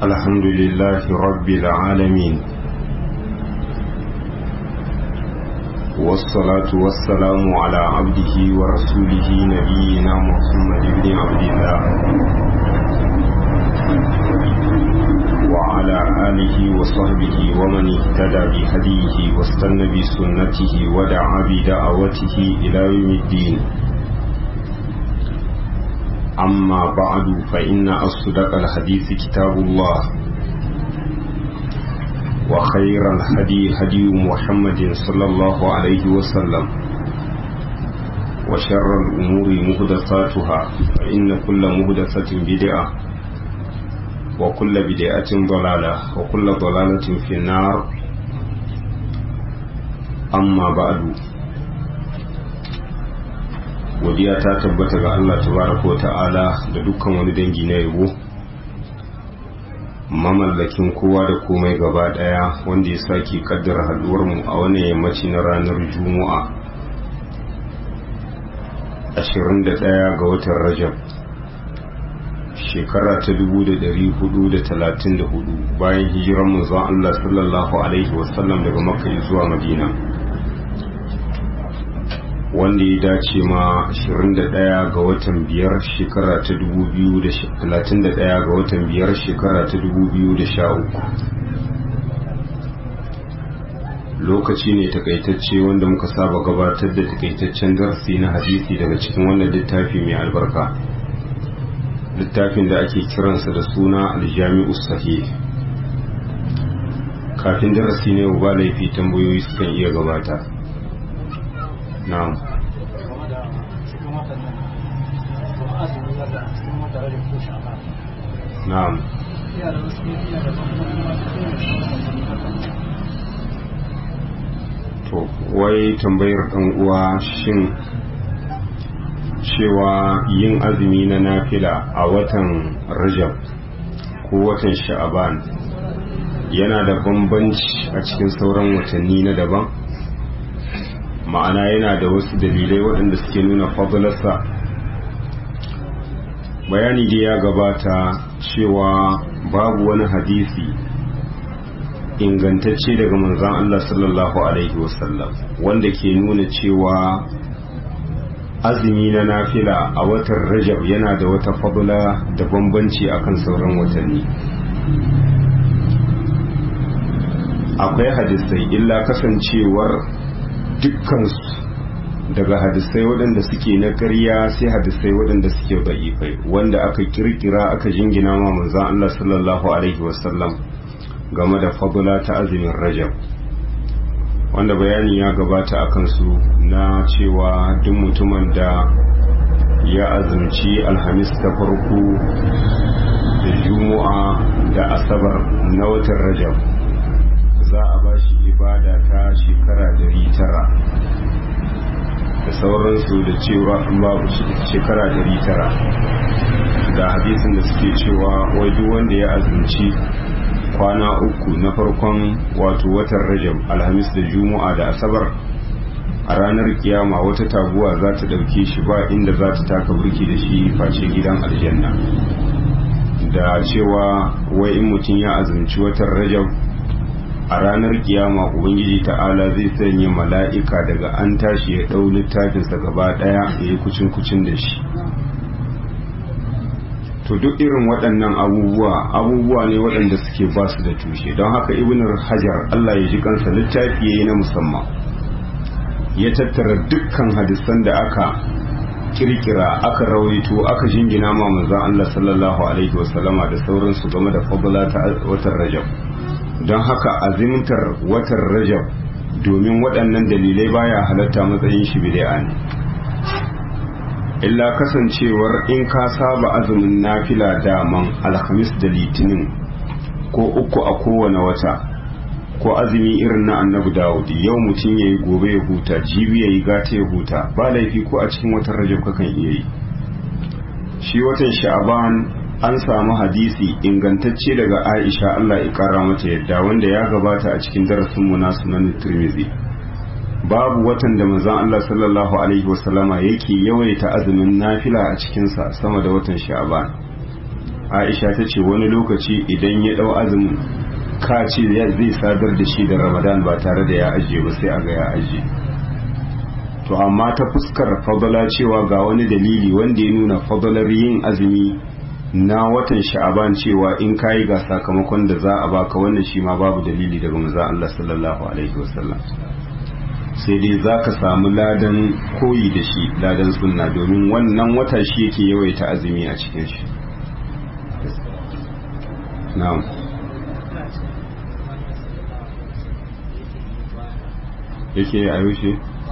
الحمد لله رب العالمين والصلاة والسلام على عبده ورسوله نبينا محمد بن عبد الله وعلى آله وصحبه ومن اهتدى بهديه واستنى بسنته ودعا بدعوته إلى يوم الدين أما بعد فإن أصدق الحديث كتاب الله وخير الهدي هدي محمد صلى الله عليه وسلم وشر الأمور مهدساتها فإن كل مهدسة بدعة وكل بدعة ضلالة وكل ضلالة في النار أما بعد godiya ta tabbata ga Allah tabaraka wa ta'ala da dukkan wani dangi na yabo mamallakin kowa da komai gaba daya wanda ya sake kaddara haduwar mu a wannan yammaci na ranar juma'a 21 ga watan rajab shekara ta 1434 bayan hijiran manzon Allah sallallahu alaihi wasallam daga makka zuwa madina wanda ya dace ma 21 ga watan biyar shekara ta 2031 ga watan biyar shekara ta 2013 lokaci ne takaitacce wanda muka saba gabatar da takaitaccen darasi na hadisi daga cikin wannan littafi mai albarka littafin da ake kiransa da suna aljami'u sahih kafin darasi ne ba laifi tambayoyi sukan iya gabata na'am na'am to wai tambayar dan uwa shin cewa yin azumi na nafila a watan rajab ko watan sha'aban yana da bambanci a cikin sauran watanni na daban ma'ana yana da wasu dalilai waɗanda suke nuna fadalarsa bayani da ya gabata cewa babu wani hadisi ingantacce daga manzan Allah sallallahu Alaihi wasallam wanda ke nuna cewa azumi na nafila a watan rajab yana da wata fadula da bambanci akan sauran watanni akwai hadisai illa kasancewar dukkansu daga hadisai waɗanda suke na ƙarya sai hadisai waɗanda suke da'ifai wanda aka kirkira aka jingina ma manzan Allah sallallahu alaihi wasallam game da fadula ta azumin rajab wanda bayani ya gabata a kansu na cewa duk mutumin da ya azumci alhamis ta farko da juma'a da asabar na watan rajab za a ba shi ibada ta shekara dari tara da sauransu da cewa babu shekara dari tara da hadisin da suke cewa wai duk wanda ya azumci kwana uku na farkon wato watan rajab alhamis da juma'a da asabar a ranar kiyama wata taguwa za ta ɗauke shi ba inda za ta taka burki da shi face gidan aljanna da cewa wai in mutum ya azumci watan rajab a ranar kiyama ubangiji ta'ala zai sanya mala'ika daga an tashi ya ɗau littafinsa gaba ɗaya ya yi kucin kucin da shi to duk irin waɗannan abubuwa abubuwa ne waɗanda suke ba su da tushe don haka ibn hajar allah ya ji kansa littafi ya yi na musamman ya tattara dukkan hadisan da aka kirkira aka rawaito aka jingina ma manzon allah sallallahu alaihi wasallama da sauransu game da fadla ta watan rajab don haka azimtar watan rajab domin waɗannan dalilai baya halatta matsayin shi bid'a ne illa kasancewar in ka saba azumin nafila daman alhamis da litinin ko uku a kowane wata ko azumi irin na annabi dawud yau mutum ya yi gobe ya huta jibi ya yi gata ya huta ba laifi ko a cikin watan rajab kakan iya yi shi watan sha'aban an samu hadisi ingantacce daga aisha allah ya kara mata yadda wanda ya gabata a cikin darasinmu na sunan tirmidhi babu watan da manzon Allah sallallahu alaihi wasallama yake yawaita azumin nafila a cikinsa sama da watan sha'ban aisha ta ce wani lokaci idan ya dau azumin ka ce zai sadar da shi da ramadan ba tare da ya ajiye ba sai a ga ya ajiye to amma ta fuskar fadala cewa ga wani dalili wanda ya nuna fadalar yin azumi na watan sha'aban cewa in kayi ga sakamakon da za a baka wannan shi ma babu dalili daga manzo Allah sallallahu alaihi wasallam sai dai za ka samu ladan koyi da shi ladan sunna domin wannan wata shi yake yawaita azumi a cikin shi na'am yake a yaushe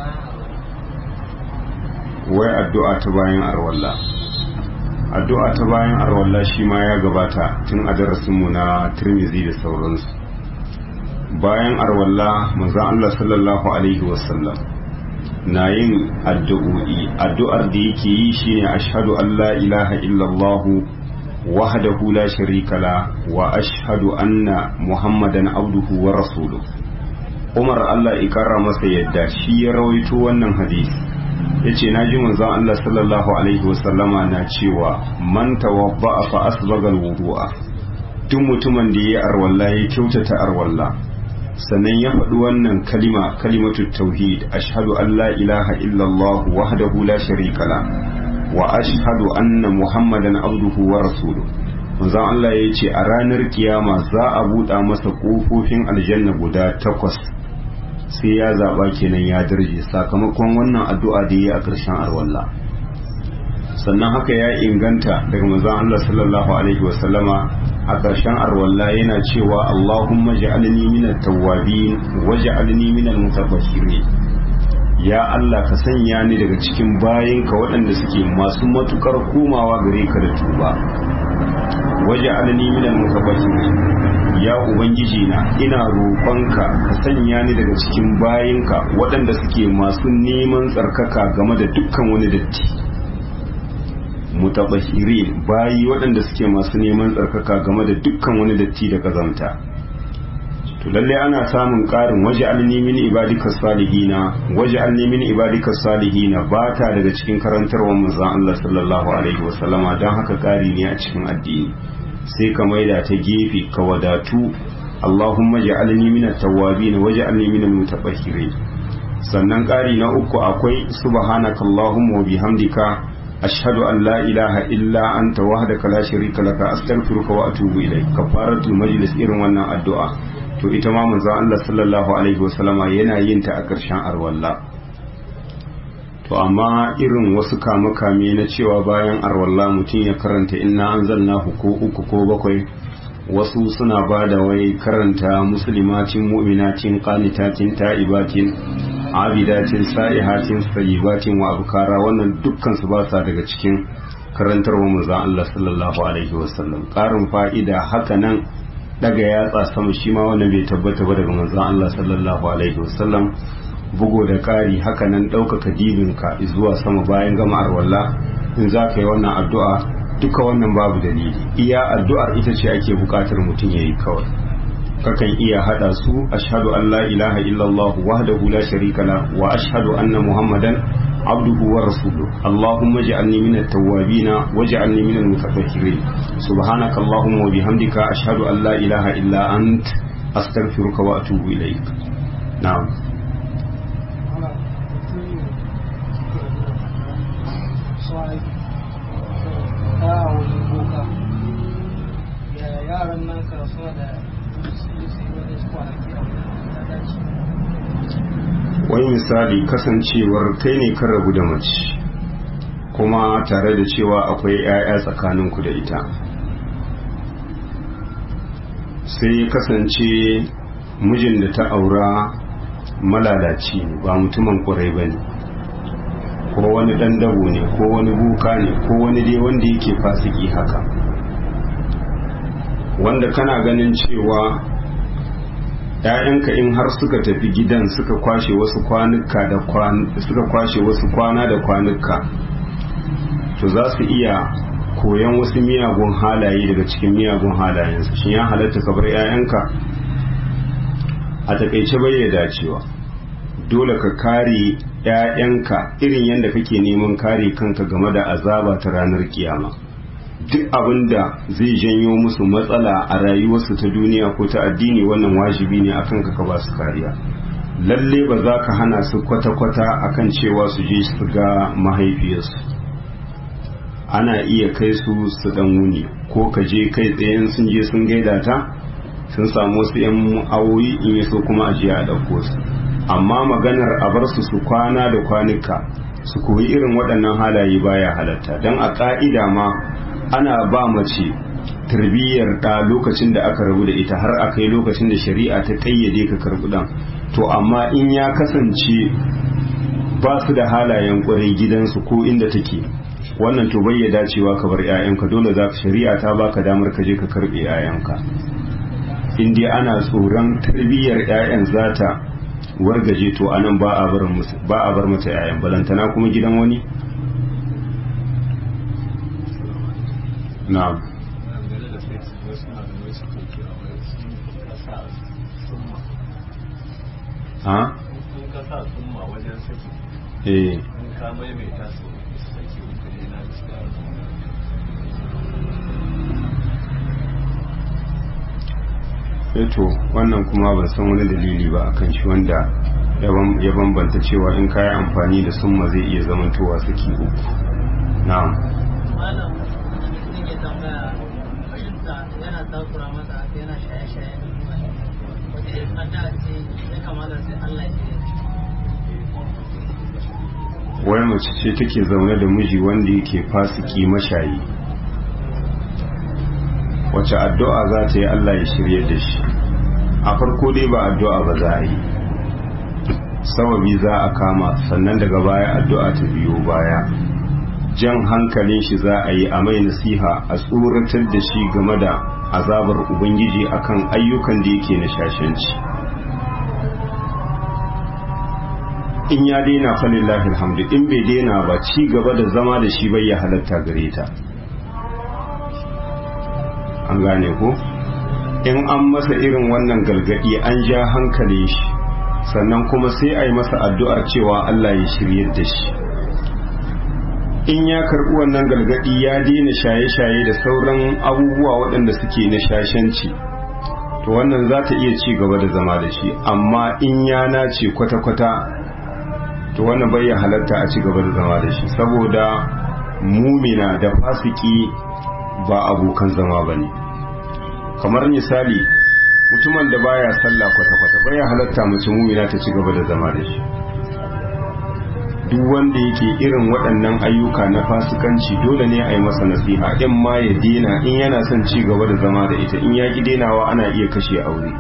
wai addu'a ta bayan arwalla addu'a ta bayan arwalla shi ma ya gabata tun a darasinmu na turmizi da sauransu bayan arwalla manzon Allah sallallahu alaihi wasallam na yin addu'o'i addu'ar da yake yi shine ashhadu an la ilaha illallah wahdahu la sharika la wa ashhadu anna muhammadan abduhu wa rasuluhu Umar Allah ikara masa yadda shi ya rawaito wannan hadisi yace naji manzon Allah sallallahu alaihi wasallama na cewa man tawadda fa asbaga alwudu'a duk mutumin da yayi arwalla ya kyautata arwalla sannan ya faɗi wannan kalima kalimatu tauhid ashhadu an la ilaha illallah wahdahu la sharika la wa ashhadu anna muhammadan abduhu wa rasuluhu manzon Allah ya ce a ranar kiyama za a buɗa masa ƙofofin aljanna guda takwas sai ya zaɓa kenan ya darje sakamakon wannan addu'a da ya yi a ƙarshen arwalla sannan haka ya inganta daga manzon Allah sallallahu alaihi wasallama a ƙarshen arwalla yana cewa Allahumma ja'alni minat tawwabin wa ja'alni minal mutatahhirin ya Allah ka sanya ni daga cikin bayinka waɗanda suke masu matukar komawa gare ka da tuba waje alani minal mutabashirin ya ubangiji na ina roƙonka ka sanya ni daga cikin bayinka waɗanda suke masu neman tsarkaka game da dukkan wani datti mutabashirin bayi waɗanda suke masu neman tsarkaka game da dukkan wani datti da kazanta to lalle ana samun ƙarin waje alni min ibadika salihina waje alni min ibadika salihina ba ta daga cikin karantarwar manzon Allah sallallahu alaihi wasallama don haka ƙari ne a cikin addini sai ka maida ta gefe ka wadatu Allahumma ja'alni min at-tawwabin waj'alni min al-mutatahhirin sannan ƙari na uku akwai subhanaka Allahumma wa bihamdika ashhadu an la ilaha illa anta wahdaka la sharika laka astaghfiruka wa atubu ilayk kafaratul majlis irin wannan addu'a to ita ma manzon Allah sallallahu alaihi wasallama yana yin ta a ƙarshen arwalla to amma irin wasu kame-kame na cewa bayan arwalla mutum ya karanta inna anzalnahu ko uku ko bakwai wasu suna ba da wai karanta muslimatin mu'minatin qanitatin ta'ibatin abidatin sa'ihatin sayyibatin wa abkara wannan dukkan su ba sa daga cikin karantarwa manzon Allah sallallahu alaihi wasallam ƙarin fa'ida haka nan daga yatsa sama shi ma wannan bai tabbata ba daga manzon Allah sallallahu alaihi wasallam bugo da ƙari haka nan ɗaukaka dibinka zuwa sama bayan gama arwalla in za ka yi wannan addu'a duka wannan babu dalili iya addu'ar ita ce ake buƙatar mutum ya yi kawai kakan iya haɗa su ashhadu an la ilaha illallah wahdahu la sharika la wa ashhadu anna muhammadan عبده ورسوله اللهم اجعلني من التوابين واجعلني من المتطهرين سبحانك اللهم وبحمدك أشهد أن لا إله إلا أنت أستغفرك وأتوب إليك نعم yaran nan karasuwa da su yi wani kwanaki a daji wani misali kasancewar kai ne kan rabu da mace kuma tare da cewa akwai 'ya'ya tsakaninku da ita sai ya kasance mijin da ta aura malalaci ne ba mutumin kwarai ba ne ko wani ɗan dabo ne ko wani buka ne ko wani dai wanda yake fasiki haka wanda kana ganin cewa ‘ya'yanka in har suka tafi gidan suka kwashe wasu kwanuka da suka kwashe wasu kwana da kwanuka to za su iya koyan wasu miyagun halaye daga cikin miyagun halayensu shi ya halatta ka bar ‘ya'yanka a takaice bai ya dacewa dole ka kare ‘ya'yanka irin yadda kake neman kare kanka game da azaba ta ranar kiyama duk abin da zai janyo musu matsala a rayuwarsu ta duniya ko ta addini wannan wajibi ne akan ka ka ba su kariya lalle ba za ka hana su kwata-kwata akan cewa su je su ga mahaifiyarsu ana iya kai su su dan wuni ko ka je kai tsayen sun je sun gaida ta sun samu wasu 'yan awoyi in yaso kuma a jiya a ɗauko su amma maganar a bar su su kwana da kwanuka su koyi irin waɗannan halaye baya halatta don a ƙa'ida ma ana ba mace tarbiyyar ɗa lokacin da aka rabu da ita har a kai lokacin da shari'a ta ƙayyade ka karɓi ɗan to amma in ya kasance ba su da halayen ƙwarai gidansu ko inda take wannan to bai ya dacewa ka bar 'ya'yanka dole za ka shari'a ta baka damar ka je ka karɓe 'ya'yanka in dai ana tsoron tarbiyyar 'ya'yan zata wargaje to anan ba a bar ba a bar mata 'ya'yan balantana kuma gidan wani na'am ha ka sa summa wajen saki eh in ka maimaita su saki uku ne na gaskiya to wannan kuma ban san wani dalili ba akan shi wanda ya bambanta cewa in kayi amfani da summa zai iya zamantowa saki uku na'am malam mutum ya tambaya fahimta yana takura masa haka yana shaye-shaye wata ya fada ce ya kamata sai Allah ya ce wai mace ce take zaune da miji wanda yake fasiki mashayi wace addu'a za ta yi Allah ya shirye da shi a farko dai ba addu'a ba za a yi sababi za a kama sannan daga baya addu'a ta biyo baya jan hankalin shi za a yi a mai nasiha a tsoratar da shi game da azabar ubangiji akan ayyukan da yake na shashanci in ya daina falillahi alhamdu in bai daina ba ci gaba da zama da shi bai ya halatta gare ta an gane ko in an masa irin wannan galgadi an ja hankalin shi sannan kuma sai a yi masa addu'ar cewa Allah ya shirye da shi in ya karɓi wannan galgadi ya daina shaye-shaye da sauran abubuwa waɗanda suke na shashanci to wannan za ta iya ci gaba da zama da shi amma in ya nace kwata-kwata to wannan bai ya halatta a ci gaba da zama da shi saboda mumina da fasiki ba abokan zama ba ne kamar misali mutumin da baya sallah kwata-kwata bai ya halatta mace mumina ta ci gaba da zama da shi duk wanda yake irin waɗannan ayyuka na fasikanci dole ne a yi masa nasiha in ma ya dena in yana son ci gaba da zama da ita in ya ki denawa ana iya kashe aure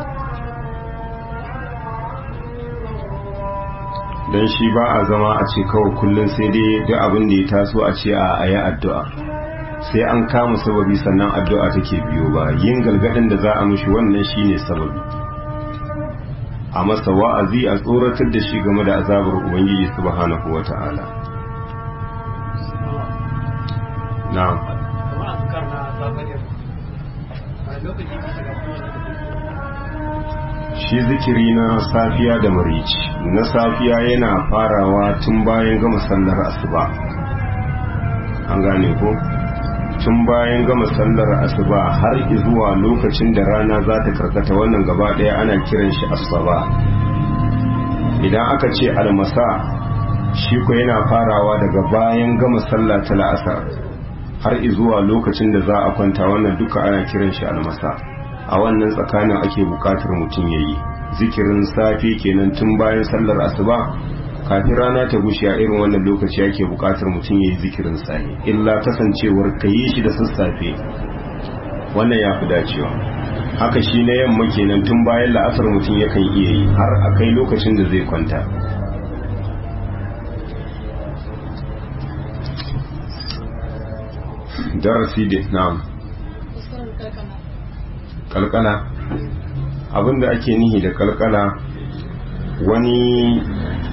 don shi ba a zama a ce kawai kullum sai dai duk abin da ya taso a ce a ayi addu'a sai an kama sababi sannan addu'a take biyo ba yin galgadin da za a mishi wannan shine sababi a masa wa'azi a tsoratar da shi game da azabar ubangiji subhanahu wata'ala na'am kamar a sukar na zagayar a lokacin da shiga kuma shi zikiri na safiya da marici na safiya yana farawa tun bayan gama sallar asuba an gane ko tun bayan gama sallar asuba har zuwa lokacin da rana za ta karkata wannan gaba daya ana kiran shi asaba idan aka ce almasa shi ko yana farawa daga bayan gama sallah ta la'asar har zuwa lokacin da za a kwanta wannan duka ana kiran shi almasa a wannan tsakanin ake bukatar mutum ya yi zikirin safe kenan tun bayan sallar asuba kafin rana ta gushe a irin wannan lokaci ake bukatar mutum ya yi zikirin safe illa kasancewar ka yi shi da sassafe wannan ya fi dacewa haka shi na yamma kenan tun bayan la'asar mutum yakan iya yi har a kai lokacin da zai kwanta darasi da na'am kalkala abinda ake nihi da kalkala wani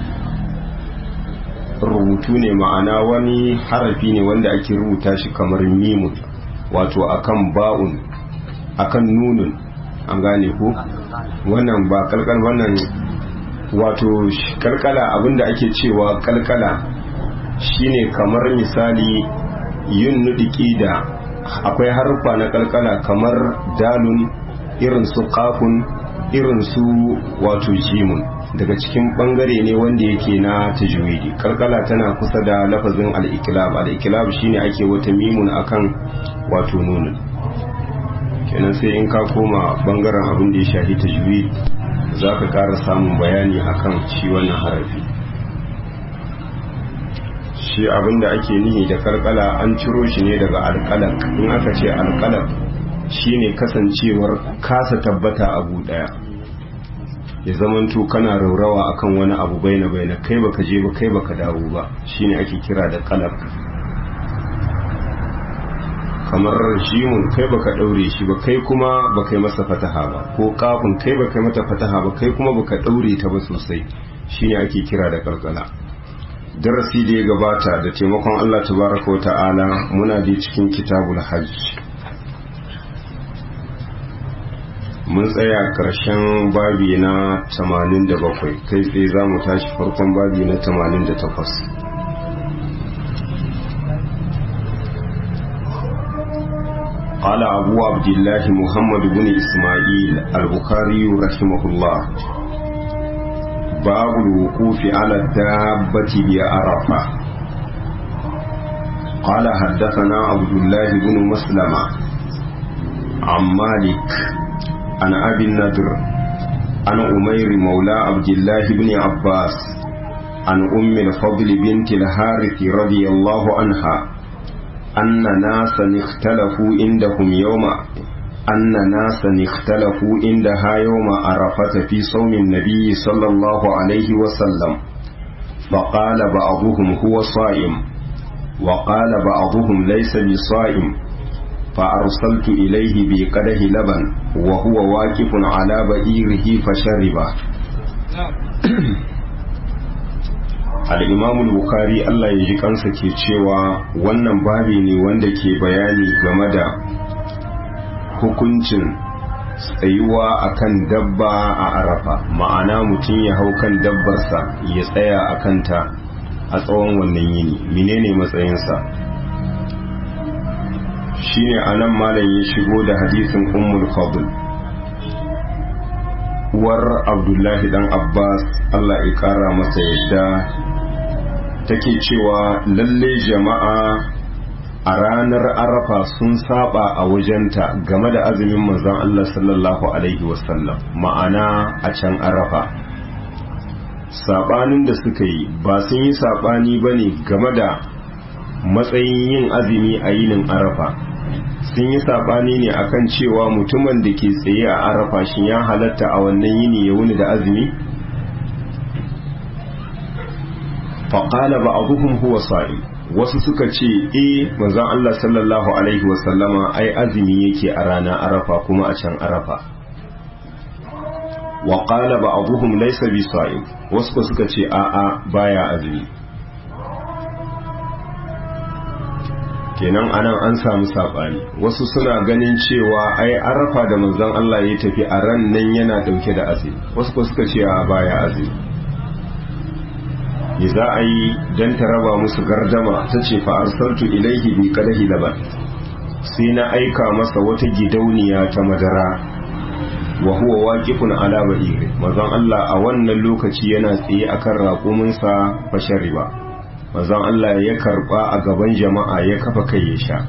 rubutu ne ma'ana wani harafi ne wanda ake rubuta shi kamar mimun wato akan ba'un akan nunun an gane ko wannan ba kalkal wannan wato kalkala abinda ake cewa kalkala shine kamar misali yin nudiki da akwai harfa na kalkala kamar dalun irin su kafun irin su wato jimun daga cikin bangare ne wanda yake na tajwidi kalkala tana kusa da lafazin al-iklab al-iklab shine ake wata mimun akan wato nunun kenan sai in ka koma bangaren abin da ya shahi tajwid za ka ƙara samun bayani akan shi wannan harafi shi abin da ake nihi da kalkala an ciro shi ne daga alkalak in aka ce alkalak shine kasancewar kasa tabbata abu daya ya zamanto kana raurawa akan wani abu baina baina kai baka je ba kai baka dawo ba shine ake kira da kalak kamar jimun kai baka daure shi ba kai kuma baka yi masa fataha ba ko kafin kai baka yi mata fataha ba kai kuma baka daure ta ba sosai shine ake kira da kalkala darasi da ya gabata da taimakon Allah tabaraka ta'ala muna da cikin kitabul hajj mun tsaya karshen babi na 87 kai tsaye za mu tashi farkon babi na 88 قال أبو عبد الله محمد بن إسماعيل البخاري رحمه الله باب الوقوف على الدابة بعرفة قال حدثنا عبد الله بن مسلمة عن مالك عن أبي النضر عن أمير مولى عبد الله بن عباس عن أم الفضل بنت الحارث رضي الله عنها أن ناسا اختلفوا عندهم يوم أن ناسا اختلفوا عندها يوم عرفة في صوم النبي صلى الله عليه وسلم فقال بعضهم هو صائم وقال بعضهم ليس بصائم فأرسلت إليه بقده لبن وهو واقف على بئيره فشربه al'imamul bukari Allah ya ji kansa ke cewa wannan babi ne wanda ke bayani game da hukuncin tsayuwa akan dabba a arafa ma'ana mutum ya hau kan dabbarsa ya tsaya a kanta a tsawon wannan yini menene matsayinsa shine anan malam ya shigo da hadisin ummul fadl uwar abdullahi dan abbas Allah ya kara masa yadda take cewa lalle jama'a a ranar arafa sun saba a wajenta game da azumin manzon Allah sallallahu alaihi wasallam ma'ana a can arafa sabanin da suka yi ba sun yi sabani ba ne game da matsayin yin azumi a yinin arafa sun yi sabani ne akan cewa mutumin da ke tsaye a arafa shi ya halatta a wannan yini ya wuni da azumi faƙala ba abuhum huwa sa'i wasu suka ce e manzon Allah sallallahu alaihi wasallama ai azumi yake a rana arafa kuma a can arafa wa qala ba abuhum laysa bi sa'im wasu suka ce a a baya azumi kenan anan an samu sabani wasu suna ganin cewa ai arafa da manzon Allah ya tafi a ran nan yana dauke da azumi wasu suka ce a baya azumi me za a yi don ta raba musu gardama ta ce fa'arsartu ilaihi bi kadahi laban sai na aika masa wata gidauniya ta madara wa huwa waqifun ala ba'iri mazan Allah a wannan lokaci yana tsaye akan raƙuminsa fashar riba mazan Allah ya karba a gaban jama'a ya kafa kai ya sha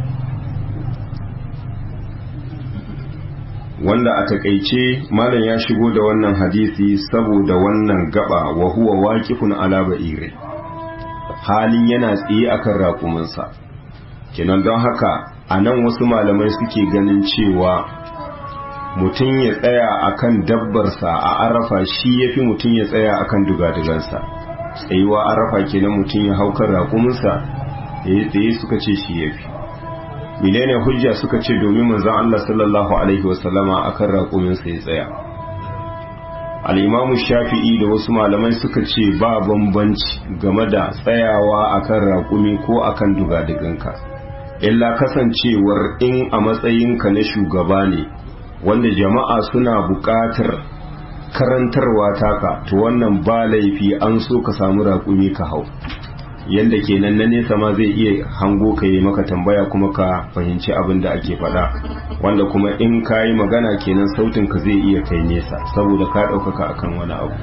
wanda a takaice malam ya shigo da wannan hadisi saboda wannan gaba wa huwa waqifun ala ba'ire halin yana tsaye akan raƙuminsa kinan don haka a nan wasu malamai suke ganin cewa mutum ya tsaya akan dabbarsa a arafa shi yafi mutum ya tsaya akan dugadugansa tsayuwa arafa kenan mutum ya hau kan raƙuminsa ya yi tsaye suka ce shi yafi menene hujja suka ce domin manzon Allah sallallahu alaihi wasallama akan raƙumin sai tsaya al-Imam Shafi'i da wasu malamai suka ce ba bambanci game da tsayawa akan raƙumi ko akan dugaduganka illa kasancewar in a matsayinka na shugaba ne wanda jama'a suna buƙatar karantarwa taka to wannan ba laifi an so ka samu raƙumi ka hau yadda kenan na nesa ma zai iya hango ka yi maka tambaya kuma ka fahimci abin da ake faɗa wanda kuma in ka yi magana kenan sautin ka zai iya kai nesa saboda ka ɗaukaka akan wani abu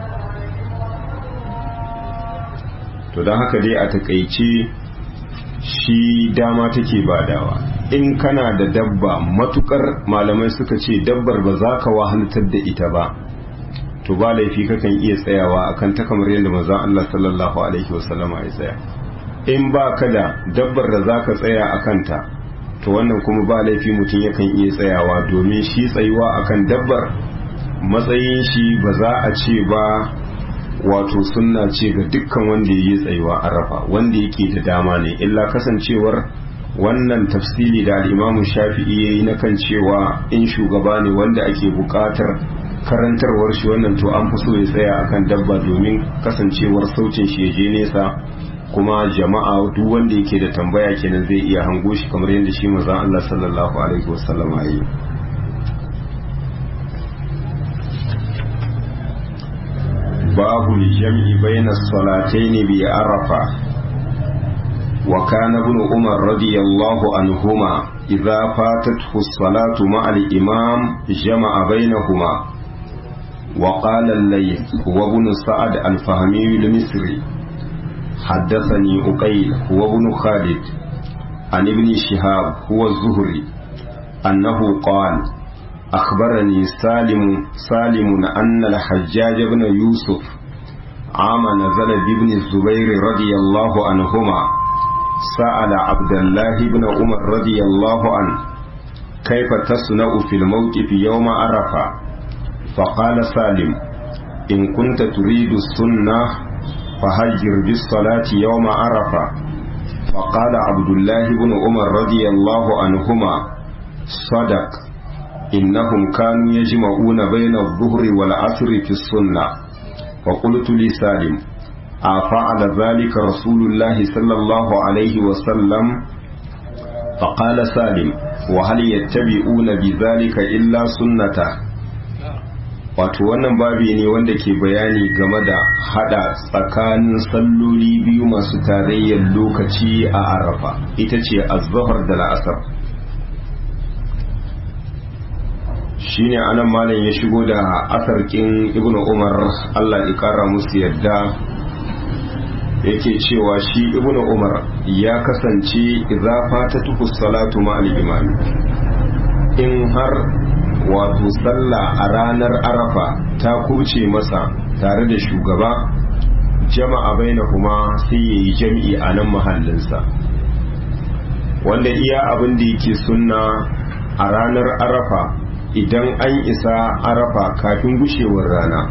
to don haka dai a takaice shi dama take badawa in kana da dabba matukar malamai suka ce dabbar ba za ka wahaltar da ita ba to ba laifi kakan iya tsayawa akan ta kamar yadda manzon Allah sallallahu alaihi wasallama ya tsaya in ba ka da dabbar da za ka tsaya a kanta to wannan kuma ba laifi mutum yakan iya tsayawa domin shi tsayuwa akan dabbar matsayin shi ba za a ce ba wato sunna ce ga dukkan wanda ya yi tsayuwa arafa wanda yake da dama ne illa kasancewar wannan tafsiri da al'imamu shafi'i ya yi na kan cewa in shugaba ne wanda ake buƙatar karantarwar shi wannan to an fi so ya tsaya akan dabba domin kasancewar sautin shi ya je nesa kuma jama'a duk wanda yake da tambaya kenan zai iya hango shi kamar yadda shi manzon Allah sallallahu alaihi wasallam ya yi babu jam'i bayna salatayn bi arafa wa kana ibn umar radiyallahu anhuma idza fatathu as-salatu ma'a al-imam jama'a bainahuma وقال الليث هو ابن سعد الفهمي المصري حدثني أقيل هو ابن خالد عن ابن شهاب هو الزهري أنه قال أخبرني سالم سالم أن الحجاج بن يوسف عام نزل بابن الزبير رضي الله عنهما سأل عبد الله بن عمر رضي الله عنه كيف تصنع في الموقف يوم عرفة فقال سالم إن كنت تريد السنة فهجر بالصلاة يوم عرفة فقال عبد الله بن عمر رضي الله عنهما صدق إنهم كانوا يجمعون بين الظهر والعصر في السنة وقلت لسالم أفعل ذلك رسول الله صلى الله عليه وسلم فقال سالم وهل يتبعون بذلك إلا سنته wato wannan babi ne wanda ke bayani game da hada tsakanin salloli biyu masu tarayyar lokaci a arafa ita ce azhar da la'asar shine anan malam ya shigo da asarkin ibn umar allah ya kara musu yadda yake cewa shi ibn umar ya kasance idza fatatuhu salatu ma'al imami in har wato sallah a ranar arafa ta kuce masa tare da shugaba jama'a baina kuma sai ya yi jam'i a nan mahallinsa wanda iya abin da yake sunna a ranar arafa idan an isa arafa kafin gushewar rana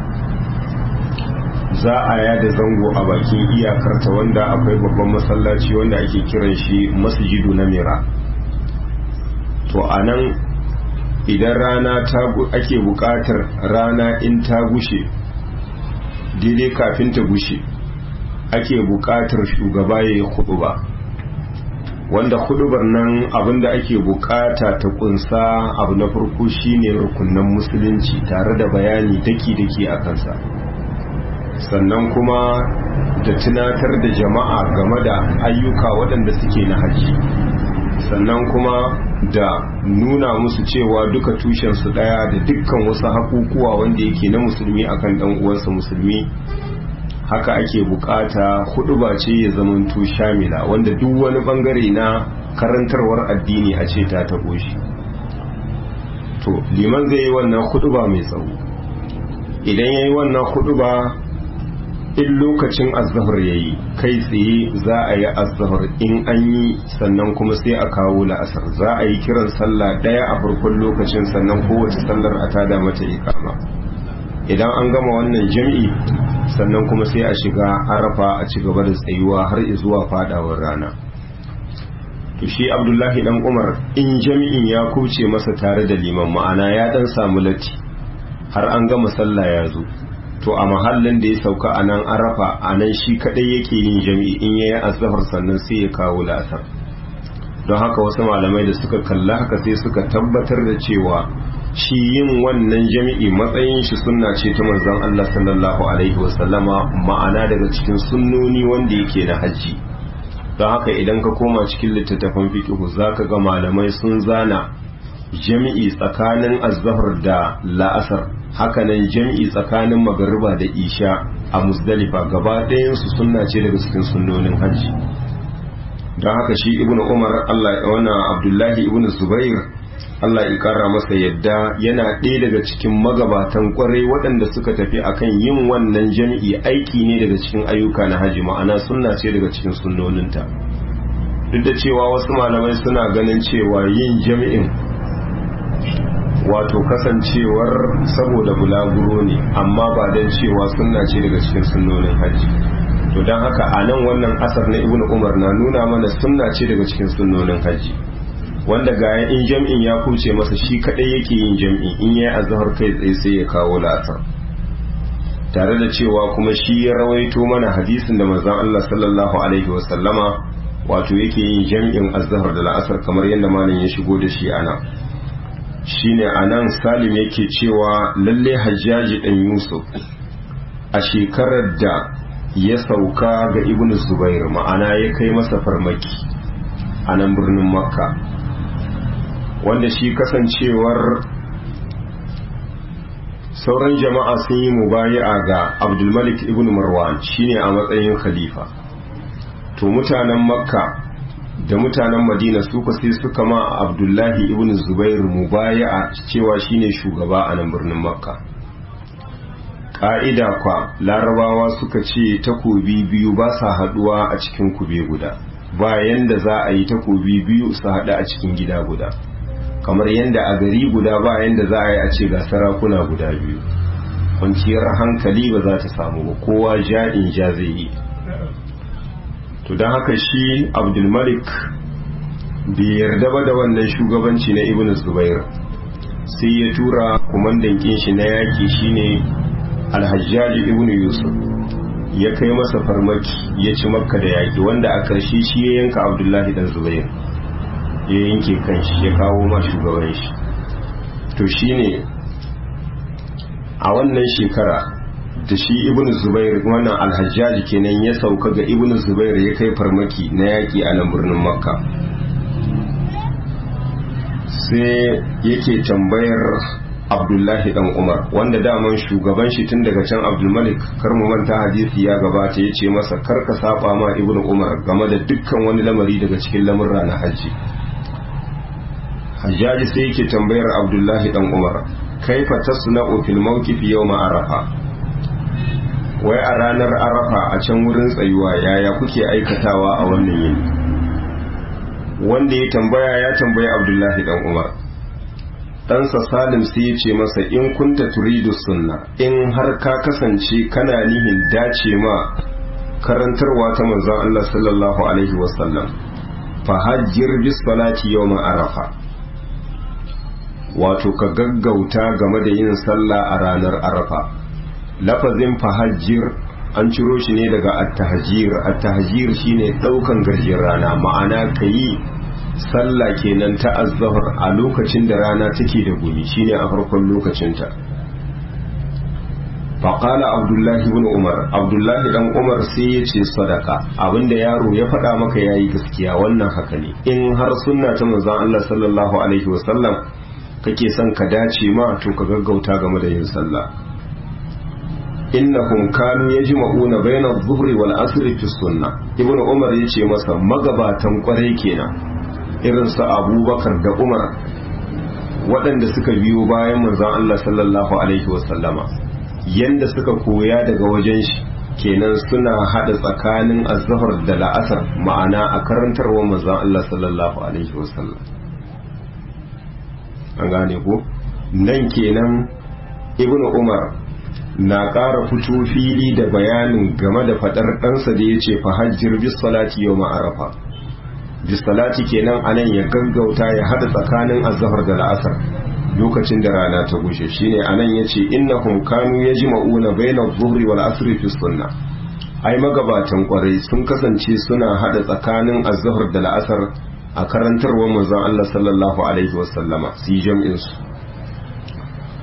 za a yada zango a bakin iyakarta wanda akwai babban masallaci wanda ake kiran shi masjidu na mira to a nan idan rana ta ake buƙatar rana in ta gushe daidai kafin ta gushe ake buƙatar shugaba ya yi ba wanda hudubar nan abinda ake buƙata ta kunsa abu na farko shine rukunan musulunci tare da bayani daki-daki a kansa sannan kuma da tunatar da jama'a game da ayyuka waɗanda suke na hajji sannan kuma da nuna musu cewa duka tushensu ɗaya da dukkan wasu hakukuwa wanda yake na musulmi akan ɗan uwansa musulmi haka ake bukata hudu ba ce ya zamanto shamila wanda duk wani bangare na karantarwar addini a ce ta tabo shi to liman zai yi wannan hudu ba mai tsawo idan ya yi wannan hudu ba in lokacin azahar ya yi kai tsaye za a yi azahar in an yi sannan kuma sai a kawo la'asar za a yi kiran sallah ɗaya a farkon lokacin sannan kowace sallar a tada mata ikama idan an gama wannan jam'i sannan kuma sai a shiga arafa a ci gaba da tsayuwa har zuwa fadawar rana to shi abdullahi dan umar in jami'in ya kuce masa tare da liman ma'ana ya dan samu latti har an gama sallah ya zo to a mahallin da ya sauka a nan arafa a nan shi kadai yake yin jami'i in yayi azhar sannan sai ya kawo la'asar don haka wasu malamai da suka kalla haka sai suka tabbatar da cewa shi yin wannan jami'i matsayin shi sunna ce ta manzon Allah sallallahu alaihi wasallama ma'ana daga cikin sunnoni wanda yake na hajji don haka idan ka koma cikin littattafan fiqh zaka ga malamai sun zana jami'i tsakanin azhar da la'asar hakanan jami'i tsakanin magariba da isha a musdalifa gaba ɗayan su sunna ce daga cikin sunnonin hajji don haka shi ibnu umar Allah ya wannan abdullahi ibnu zubair Allah ya kara masa yadda yana ɗaya daga cikin magabatan kwarai waɗanda suka tafi akan yin wannan jami'i aiki ne daga cikin ayyuka na haji ma'ana sunna ce daga cikin sunnoninta duk da cewa wasu malamai suna ganin cewa yin jami'in wato kasancewar saboda bulaguro ne amma ba don cewa sunna ce daga cikin sunnonin haji to don haka a nan wannan asar na ibnu umar na nuna mana sunna ce daga cikin sunnonin haji wanda ga in jam'in ya kuce masa shi kadai yake yin jam'i in yayi azhar kai tsaye sai ya kawo la'asar tare da cewa kuma shi ya rawaito mana hadisin da manzon Allah sallallahu alaihi wa sallama wato yake yin jam'in azhar da la'asar kamar yadda malam ya shigo da shi ana shine anan Salim yake cewa lalle Hajjaji dan Yusuf a shekarar da ya sauka ga Ibn Zubair ma'ana ya kai masa farmaki a nan birnin Makka wanda shi kasancewar sauran jama'a sun yi mubayi'a ga abdulmalik ibn marwan shine a matsayin khalifa to mutanen makka da mutanen madina su sai suka ma abdullahi ibn zubair mubayi'a cewa shine shugaba a nan birnin makka ƙa'ida kwa larabawa suka ce takobi biyu ba sa haduwa a cikin kube guda bayan da za a yi takobi biyu su haɗu a cikin gida guda kamar yadda a gari guda ba yadda za a yi a ce ga sarakuna guda biyu kwanciyar hankali ba za ta samu ba kowa ja in ja zai yi to don haka shi abdulmalik bai yarda ba da wannan shugabanci na ibn zubair sai ya tura kumandan shi na yaki shine alhajjaji ibn yusuf ya kai masa farmaki ya ci makka da yaki wanda a ƙarshe shi ya yanka abdullahi dan zubair ya yanke kanshi ya kawo ma shugaban shi to shine a wannan shekara da shi ibn zubair wannan alhajjaji kenan ya sauka ga ibn zubair ya kai farmaki na yaƙi a nan birnin makka sai yake tambayar abdullahi dan umar wanda daman shugaban shi tun daga can abdulmalik kar mu manta hadisi ya gabata ya ce masa kar ka saba ma ibn umar game da dukkan wani lamari daga cikin lamurra na hajji hajjaji sai yake tambayar abdullahi dan umar kaifa tasna'u fil mawqif yawma arafa wai a ranar arafa a can wurin tsayuwa yaya kuke aikatawa a wannan yini wanda ya tambaya ya tambayi abdullahi dan umar ɗansa salim sai ya ce masa in kunta turidu sunna in har ka kasance kana nihin dace ma karantarwa ta manzon Allah sallallahu alaihi wasallam fa hajjir bis salati yawma arafa wato ka gaggauta game da yin sallah a ranar arafa lafazin fahajjir an ciro shi ne daga attahajir attahajir shine daukan garjin rana ma'ana ka yi sallah kenan ta azzahar a lokacin da rana take da gumi shine a farkon lokacinta faƙala abdullahi ibn umar abdullahi dan umar sai ya ce sadaka abinda yaro ya faɗa maka yayi gaskiya wannan haka ne in har sunna ta manzon Allah sallallahu alaihi wasallam kake son ka dace ma to ka gaggauta game da yin sallah innahum kanu yajma'una bayna adh-dhuhri wal asri fi sunnah ibnu umar yace masa magabatan kwarai kenan irin su abubakar da umar waɗanda suka biyo bayan manzon Allah sallallahu alaihi wasallama yanda suka koya daga wajen shi kenan suna hada tsakanin azhar da la'asar ma'ana a karantarwa manzon Allah sallallahu alaihi wasallam an gane ko nan kenan ibnu umar na ƙara fito fili da bayanin game da faɗar ɗansa da ya ce fahajjir bis salati yau ma'arafa bis salati kenan anan ya gaggauta ya haɗa tsakanin azhar da la'asar lokacin da rana ta gushe shine anan ya ce innahum kanu yajma'una baina adh-dhuhri wal asri fi sunna ai magabatan kwarai sun kasance suna haɗa tsakanin azhar da la'asar a karantarwar manzon Allah sallallahu alaihi wasallama su yi jam'in su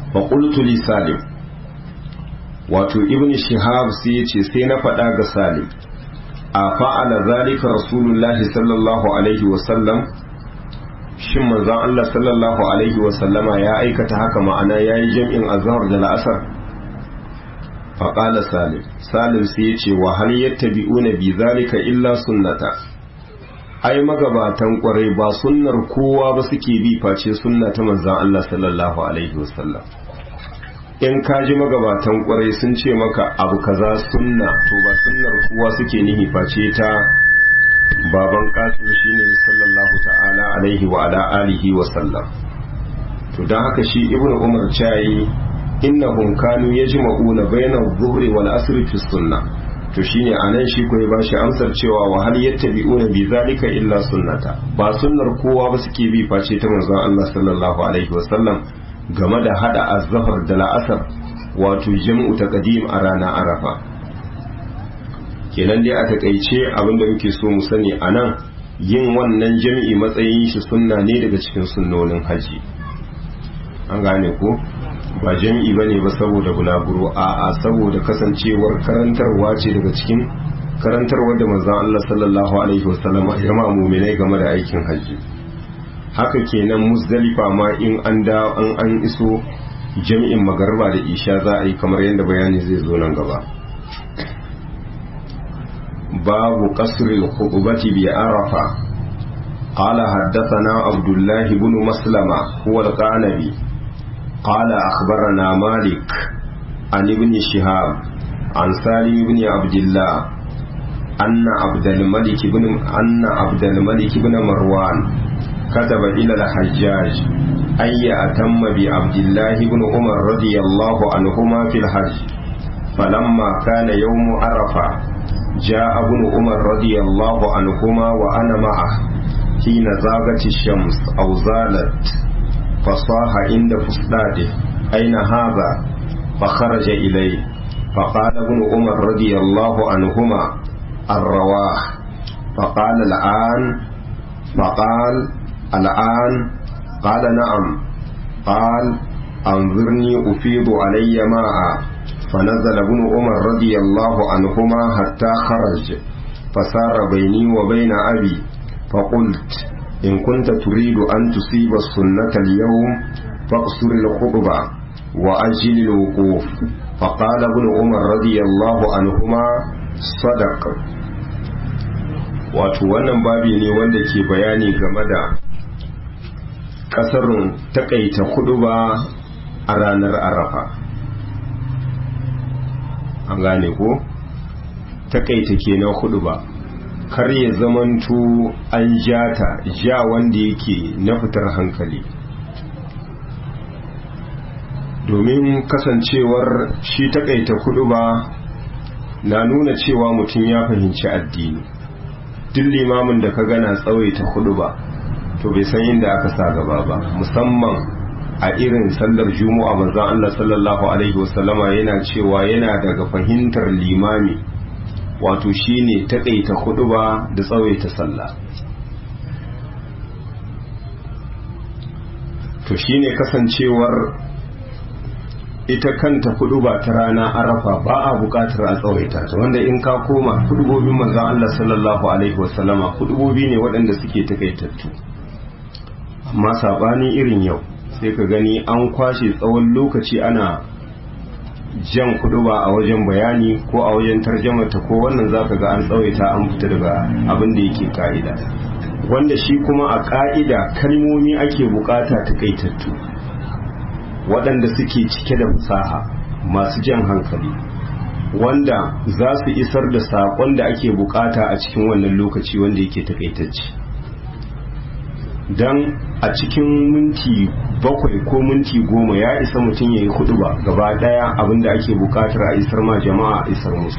fa qultu li salim wato ibn shihab sai ya ce sai na faɗa ga salim a fa'ala zalika rasulullahi sallallahu alaihi wasallam shin manzon Allah sallallahu alaihi wasallama ya aikata haka ma'ana yayi jam'in azhar da la'asar faƙala salim salim sai ya ce wa hal yattabi'una bi zalika illa sunnata ai magabatan kwarai ba sunnar kowa ba suke bi face sunna ta manzon Allah sallallahu alaihi wasallam in ka ji magabatan kwarai sun ce maka abu kaza sunna to ba sunnar kowa suke nihi face ta baban kasim shine sallallahu ta'ala alaihi wa ala alihi wa sallam to dan haka shi ibnu umar chayi innahum kanu yajma'una bayna adh-dhuhri wal asri fi sunnah to shine anan shi ko ya bashi amsar cewa wa hal yattabi'una bi zalika illa sunnata ba sunnar kowa ba suke bi face ta manzon Allah sallallahu alaihi wa sallam game da hada azhar da la'asar wato jam'u taqdim a rana arafa kenan dai a takaice abinda muke so mu sani anan yin wannan jami'i matsayin shi sunna ne daga cikin sunnonin haji an gane ko ba jami'i ba ne ba saboda bulaguro a a saboda kasancewar karantarwa ce daga cikin karantarwar da manzon Allah sallallahu alaihi wasallam ya ma mu'minai game da aikin haji haka kenan musdalifa ma in an da an an iso jami'in magarba da isha za a yi kamar yadda bayani zai zo nan gaba babu qasril khutbati bi arafa قال حدثنا عبد الله بن مسلمة هو القعنبي قال أخبرنا مالك عن ابن شهاب عن سالم بن عبد الله أن عبد الملك بن أن عبد الملك بن مروان كتب إلى الحجاج أن يأتم بعبد الله بن عمر رضي الله عنهما في الحج فلما كان يوم عرفة جاء ابن عمر رضي الله عنهما وأنا معه حين زاغت الشمس أو زالت فصاح عند فسلاده أين هذا فخرج إليه فقال ابن عمر رضي الله عنهما الرواح فقال الآن فقال الآن قال نعم قال أنظرني أفيض علي ماء فنزل ابن عمر رضي الله عنهما حتى خرج فسار بيني وبين أبي فقلت إن كنت تريد أن تصيب السنة اليوم فاقصر الخطبة وأجل الوقوف فقال ابن عمر رضي الله عنهما صدق wato wannan babi ne wanda ke bayani game da kasarun takaita ba a ranar arafa an gane ko takaita kenan ba. kar ya zamanto an jata ja wanda yake na fitar hankali domin kasancewar shi takaita kudu ba na nuna cewa mutum ya fahimci addini duk limamin da ka gana tsawaita kudu ba to bai san inda aka sa gaba ba musamman a irin sallar juma'a manzon Allah sallallahu alaihi wasallama yana cewa yana daga fahimtar limami wato shine taƙaita ba da tsawaita sallah to shine kasancewar ita kanta ba ta rana arafa ba a buƙatar a tsawaita ta wanda in ka koma kudubobin manzon Allah sallallahu alaihi wasallama kudubobi ne waɗanda suke takaitattu amma sabani irin yau sai ka gani an kwashe tsawon lokaci ana jan kudu ba a wajen bayani ko a wajen tarjamata ko wannan zaka ga an tsawaita an fita daga abin da yake ka'ida wanda shi kuma a ka'ida kalmomi ake bukata takaitattu waɗanda suke cike da fasaha masu jan hankali wanda za su isar da saƙon da ake bukata a cikin wannan lokaci wanda yake takaitacce don a cikin minti bakwai ko minti goma ya isa mutum ya yi hudu ba gaba daya abinda ake bukatar a isar ma jama'a a isar musu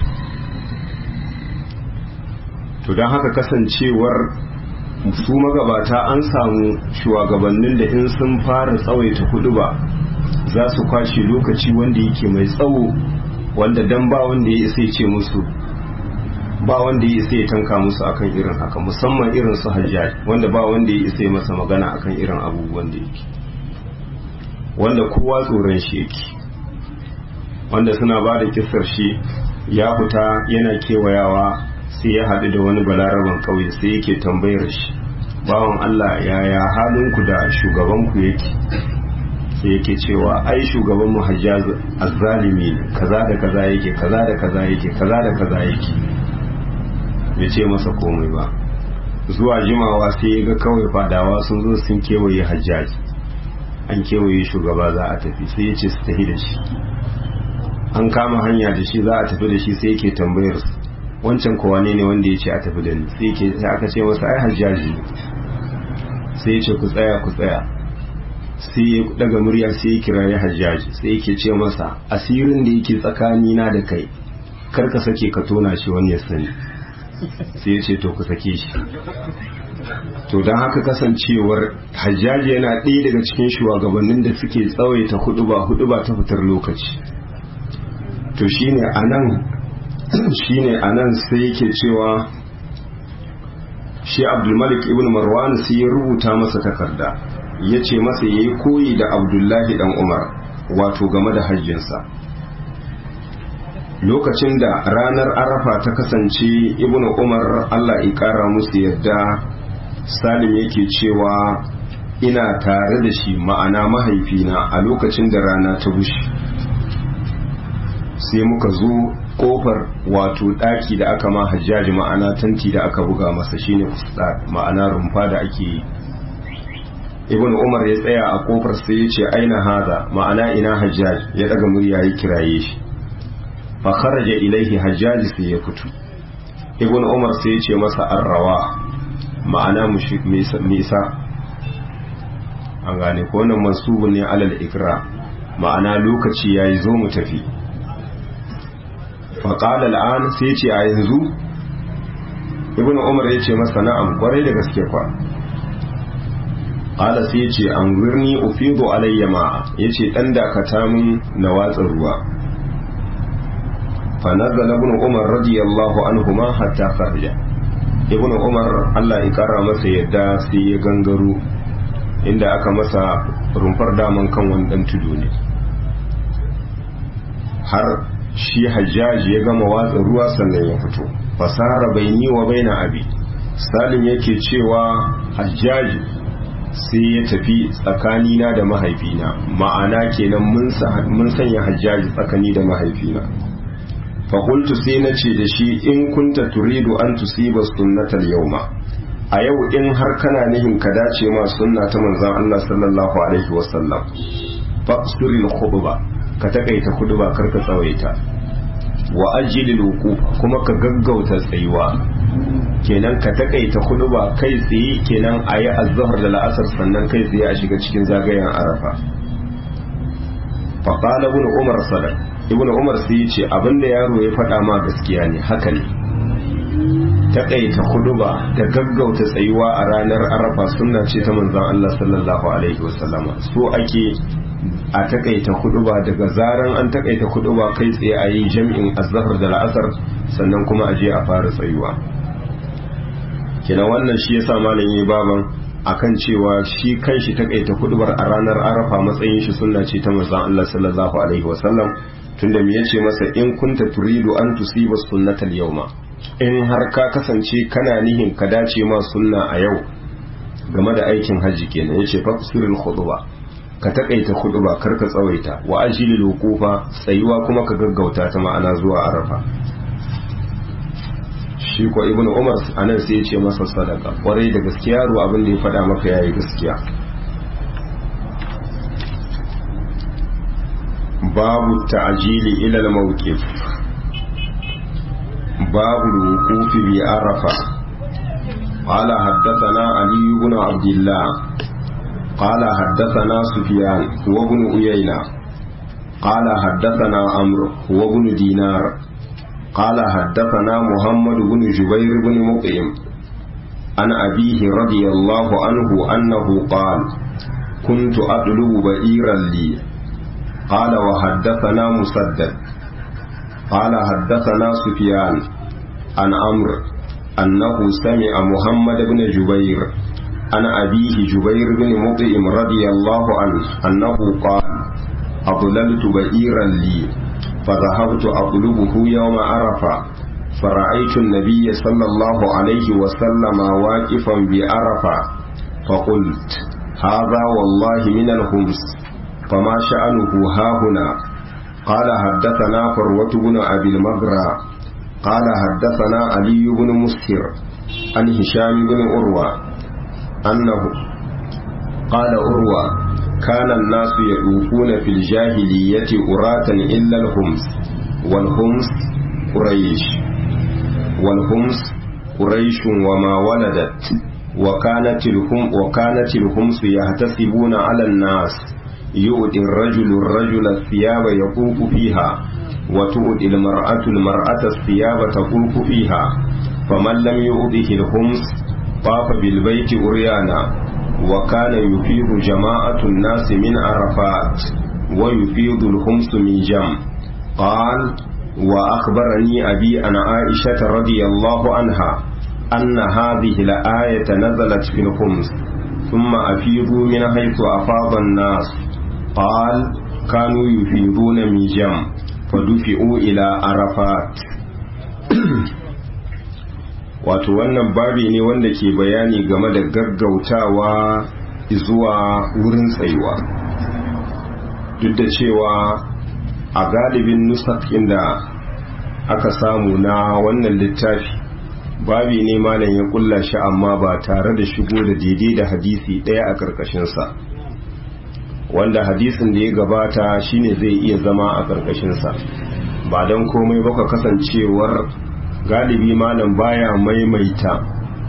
to don haka kasancewar su magabata an samu shugabannin da in sun fara tsawaita hudu ba za su kwashe lokaci wanda yake mai tsawo wanda dan ba wanda ya isa ce musu ba wanda ya isa ya tanka musu akan irin haka musamman irin su hajjaj wanda ba wanda ya isa masa magana akan irin abubuwan da yake wanda kowa tsoron shi yake wanda suna ba da kisar shi ya fita yana kewayawa sai ya haɗu da wani balaraban ƙauye sai yake tambayar shi bawan Allah yaya halinku da shugabanku yake sai yake cewa ai shugaban mu hajjaz azzalimi ne kaza da kaza yake kaza da kaza yake kaza da kaza yake bai ce masa komai ba zuwa jimawa sai ya ga kawai fadawa sun zo sun kewaye hajjaji an kewaye shugaba za a tafi sai ya ce su tafi da shi an kama hanya da shi za a tafi da shi sai yake tambayar su wancan kowa ne wanda ya ce a tafi da ni sai yake sai aka ce masa ai hajjaji ne sai ya ce ku tsaya ku tsaya sai ya daga murya sai ya kira ya hajjaji sai yake ce masa asirin da yake tsakani na da kai kar ka sake ka tona shi wani ya sani sai ya ce to ku sake shi to don haka kasancewar hajjaji yana ɗaya daga cikin shugabannin da suke tsawaita hudu ba hudu ba ta fitar lokaci to shine anan shine anan sai yake cewa shi abdulmalik ibn marwan sai ya rubuta masa takarda ya ce masa ya yi koyi da abdullahi dan umar wato game da hajjinsa lokacin da ranar arafa ta kasance ibn umar allah ƙara musu yadda salim yake cewa ina tare da shi ma'ana mahaifina a lokacin da rana ta bushe sai muka zo kofar wato daki da aka ma hajjaji ma'ana tanti da aka buga masa shine fusta ma'ana rumfa da ake yi ibn umar ya tsaya a kofar sai ya ce aina haza ma'ana ina hajjaj ya daga murya ya kiraye shi fa kharaja ilaihi hajjaji sai ya fito ibn umar sai ya ce masa arrawa ma'ana misa an gane ko wannan mansubun ne alal ikra ma'ana lokaci yayi zo mu tafi fa qala al'an sai ya ce a yanzu ibn umar ya ce masa na'am kwarai da gaske kwa qala sai ya ce an gurni ufidu alayya ma'a yace dan dakata min na watsa ruwa fa nazala ibn umar radiyallahu anhuma hatta kharaja ibn umar Allah ya kara masa yadda sai ya gangaro inda aka masa rumfar daman kan wani dan tudu ne har shi hajjaji ya gama watsa ruwa sannan ya fito fasara baini wa baina abi salim yake cewa hajjaji sai ya tafi tsakanina da mahaifina ma'ana kenan mun sanya hajjaji tsakani da mahaifina fakultu sai na ce da shi in kunta turidu an tusiba sunnatal yauma a yau in har kana nihin ka dace ma sunna ta manzon Allah sallallahu alaihi wasallam faqsuril khutba ka takaita khutba kar ka tsawaita wa ajilil wuquf kuma ka gaggauta tsayuwa kenan ka takaita khutba kai tsaye kenan ayi azhar da la'asar sannan kai tsaye a shiga cikin zagayen arafa fa qala ibn umar sadaq ibn umar sai yace abinda yaro ya faɗa ma gaskiya ne haka ne takaita khutba da gaggauta tsayuwa a ranar arafa sunna ce ta manzon Allah sallallahu alaihi wasallama so ake a takaita ba daga zaran an takaita ba kai tsaye a yi jam'in azhar da la'asar sannan kuma a je a fara tsayuwa kina wannan shi yasa malam yi baban akan cewa shi kanshi takaita kudubar a ranar arafa matsayin shi sunna ce ta manzon Allah sallallahu alaihi wasallam tunda me yace masa in kunta turidu an tusiba sunnatal yawma in har ka kasance kana nihin ka dace ma sunna a yau game da aikin hajji kenan yace faqsuril khutba ka takaita khutba kar ka tsawaita wa ajilil wuqufa tsayuwa kuma ka gaggauta ta ma'ana zuwa arafa shi ko ibnu umar anan sai ya ce masa sadaka kwarai da gaskiya ru abin da ya faɗa maka yayi gaskiya babu ta'jili ila al-mawqif babu al-wuquf bi arafa قال حدثنا علي بن عبد الله قال حدثنا سفيان وابن أيينة قال حدثنا عمرو وابن دينار قال حدثنا محمد بن جبير بن مطعم عن أبيه رضي الله عنه أنه قال كنت أطلب بئيرا لي قال وحدثنا مسدد قال حدثنا سفيان عن عمرو أنه سمع محمد بن جبير عن أبيه جبير بن مطعم رضي الله عنه أنه قال أضللت بئيرا لي فذهبت أطلبه يوم عرفة فرأيت النبي صلى الله عليه وسلم واقفا بعرفة فقلت هذا والله من الخمس فما شأنه ها هنا قال حدثنا فروة بن أبي المغرى قال حدثنا علي بن مسهر عن هشام بن عروة أنه قال عروة كان الناس يطوفون في الجاهلية أراة إلا الخمس والخمس قريش والخمس قريش وما ولدت وكانت الهم وكانت الخمس يحتسبون على الناس يؤتي الرجل الرجل الثياب يطوف فيها وتؤتي المرأة المرأة الثياب تطوف فيها فمن لم يؤته الخمس طاف بالبيت أريانا وكان يفيض جماعة الناس من عرفات ويفيض الخمس من جم قال وأخبرني أبي عن عائشة رضي الله عنها أن هذه الآية نزلت في الخمس ثم أفيضوا من حيث أفاض الناس قال كانوا يفيضون من جم فدفئوا إلى عرفات wato wannan babi ne wanda ke bayani game da gaggautawa zuwa wurin tsayuwa duk da cewa a galibin nusak inda aka samu na wannan littafi babi ne malam ya kulla shi amma ba tare da shigo da daidai da hadisi ɗaya a ƙarƙashinsa wanda hadisin da ya gabata shine zai iya zama a ƙarƙashinsa ba don komai baka kasancewar galibi malam baya maimaita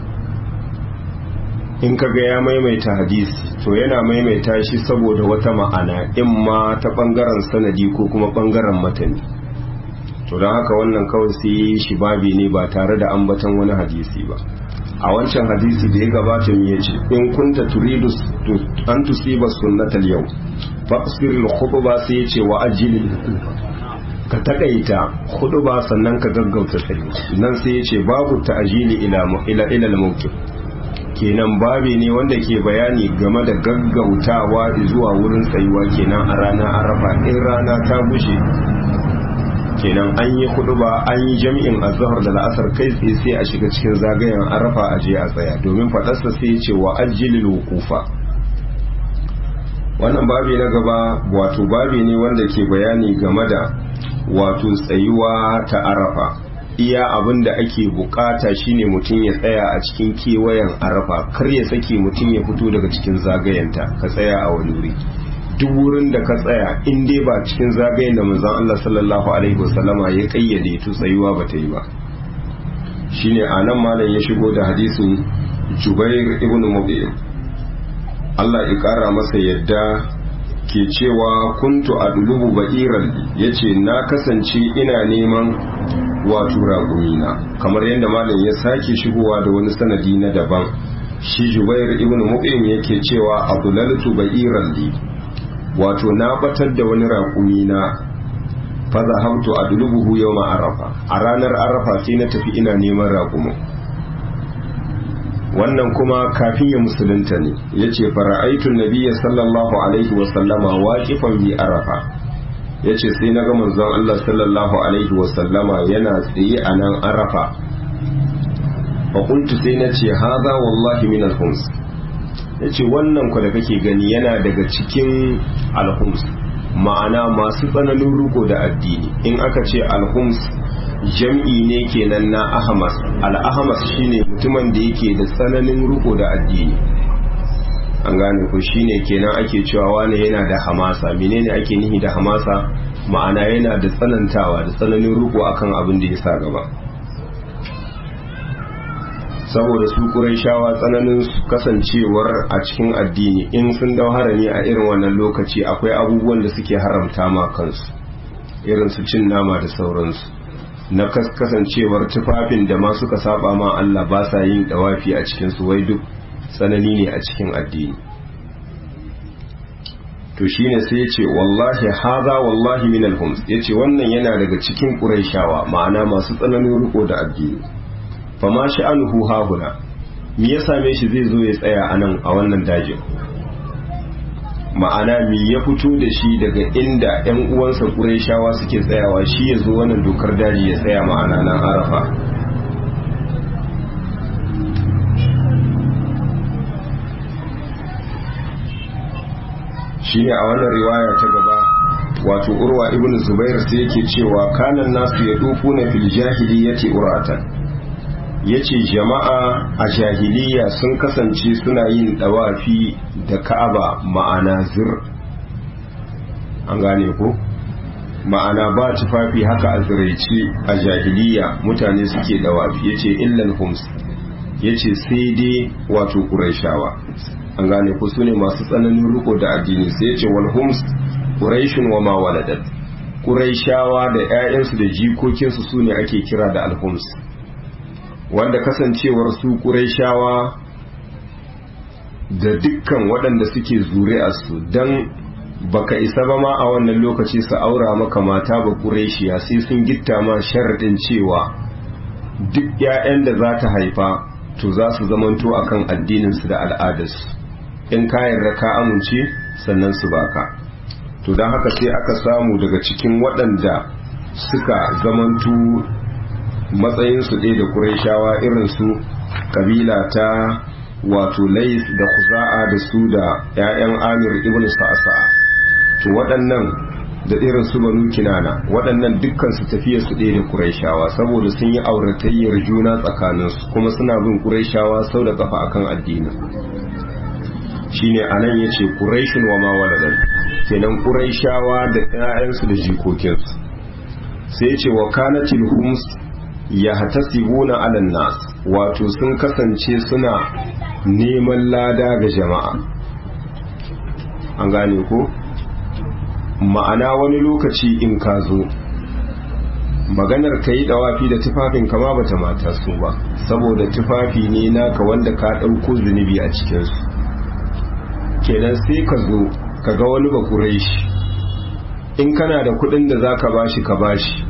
in kaga ya maimaita hadisi to yana maimaita shi saboda wata ma'ana in ma ta bangaren sanadi ko kuma bangaren matani to don haka wannan kawai sai shi babi ne ba tare da ambatan wani hadisi ba a wancan hadisi da ya gabata mu yace in kunta turidu an tusiba sunnatal yau faqsiril khutba sai yace wa ajilil ka takaita hudu ba sannan ka gaggauta tsayi nan sai ya ce babu ta'ajili ila ila ila mawqif kenan babi ne wanda ke bayani game da gaggautawa zuwa wurin tsayuwa kenan a rana arafa in rana ta bushe kenan an yi hudu ba an yi jami'in azhar da la'asar kai tsaye sai a shiga cikin zagayen arafa a je a tsaya domin fadarsa sai ya ce wa ajilil wuqufa wannan babi na gaba wato babi ne wanda ke bayani game da wato tsayuwa ta arafa iya abin da ake bukata shine mutum ya tsaya a cikin kewayen arafa kar ya sake mutum ya fito daga cikin zagayenta ka tsaya a wani wuri duk wurin da ka tsaya in dai ba cikin zagayen da manzon Allah sallallahu alaihi wasallama ya kayyade to tsayuwa ba ta yi ba shine anan malam ya shigo da hadisin Jubair ibn Mubin Allah ya kara masa yadda ke cewa kuntu a dulubu ba'iran ya ce na kasance ina neman wato raƙumina kamar yadda malam ya sake shigowa da wani sanadi na daban shi jubair ibn mu'im yake cewa adulaltu ba'iran li wato na batar da wani raƙumina fa zahabtu adlubuhu yawma arafa a ranar arafa sai na tafi ina neman raƙumin wannan kuma kafin ya musulunta ne ya ce fara'aitun nabiya sallallahu alaihi wasallama waƙifan bi arafa ya ce sai na ga manzon Allah sallallahu alaihi wasallama yana tsaye a nan arafa faƙuntu sai na ce haza wallahi min alhums ya ce wannan ku da kake gani yana daga cikin alhums ma'ana masu tsananin ruko da addini in aka ce alhums jam'i ne kenan na ahmas al-ahmas shine mutumin da yake da tsananin ruko da addini an gane ko shine kenan ake cewa wani yana da hamasa menene ake nihi da hamasa ma'ana yana da tsanantawa da tsananin ruko akan abin da ya sa gaba saboda su shawa tsananin kasancewar a cikin addini in sun dau harami a irin wannan lokaci akwai abubuwan da suke haramta ma kansu irin su cin nama da sauransu na kasancewar tufafin da ma suka saba ma Allah ba sa yin dawafi a cikin su wai duk tsanani ne a cikin addini to shine sai yace wallahi haza wallahi min al-hums yace wannan yana daga cikin quraishawa ma'ana masu tsananin riko da addini fama sha'anuhu hahuna me ya same shi zai zo ya tsaya a nan a wannan dajin ma'ana mi ya fito da shi daga inda 'yan uwansa ƙurayshawa suke tsayawa shi ya zo wannan dokar daji ya tsaya ma'ana nan arafa shine a wannan riwaya ta gaba wato urwa ibn zubair sai yake cewa kanan nasu ya dufu na fil jahiliyyati uratan yace jama'a a jahiliya sun kasance suna yin dawafi da ka'aba ma'ana zir an gane ko ma'ana ba tufafi haka a ziraice a jahiliya mutane suke dawafi yace illal hums yace sai dai wato qurayshawa an gane ko sune masu tsananin riko da addini sai yace wal hums quraishun wa ma waladat quraishawa da ƴaƴansu da jikokinsu sune ake kira da al-hums wanda kasancewar su quraishawa da dukkan waɗanda suke zuri'arsu dan baka isa ba ma a wannan lokaci su aura maka mata ba quraishiya sai sun gitta ma sharadin cewa duk ƴaƴan da za ta haifa to za su zamanto akan addininsu da al'adarsu in ka yarda ka amince sannan su baka to don haka sai aka samu daga cikin waɗanda suka zamantu matsayinsu ɗaya da ƙuraishawa irin su kabila ta wato lais da kuza'a da su da 'ya'yan amir ibn sa'asa'a to waɗannan da irin su banu kinana waɗannan dukkan su tafiya su ɗaya da ƙuraishawa saboda sun yi auratayyar juna tsakaninsu kuma suna bin ƙuraishawa sau da kafa akan addinin shine anan yace quraishun wa ma waladan kenan quraishawa da ƴaƴansu da jikokinsu sai yace wa kanatil hums yahtasibuna ala nas wato sun kasance suna neman lada ga jama'a an gane ko ma'ana wani lokaci in ka zo maganar ka yi dawafi da tufafin kama bata mata su ba saboda tufafi ne naka wanda ka ɗauko zunubi a cikinsu kenan sai ka zo ka ga wani bakurai shi in kana da kudin da za ka bashi ka bashi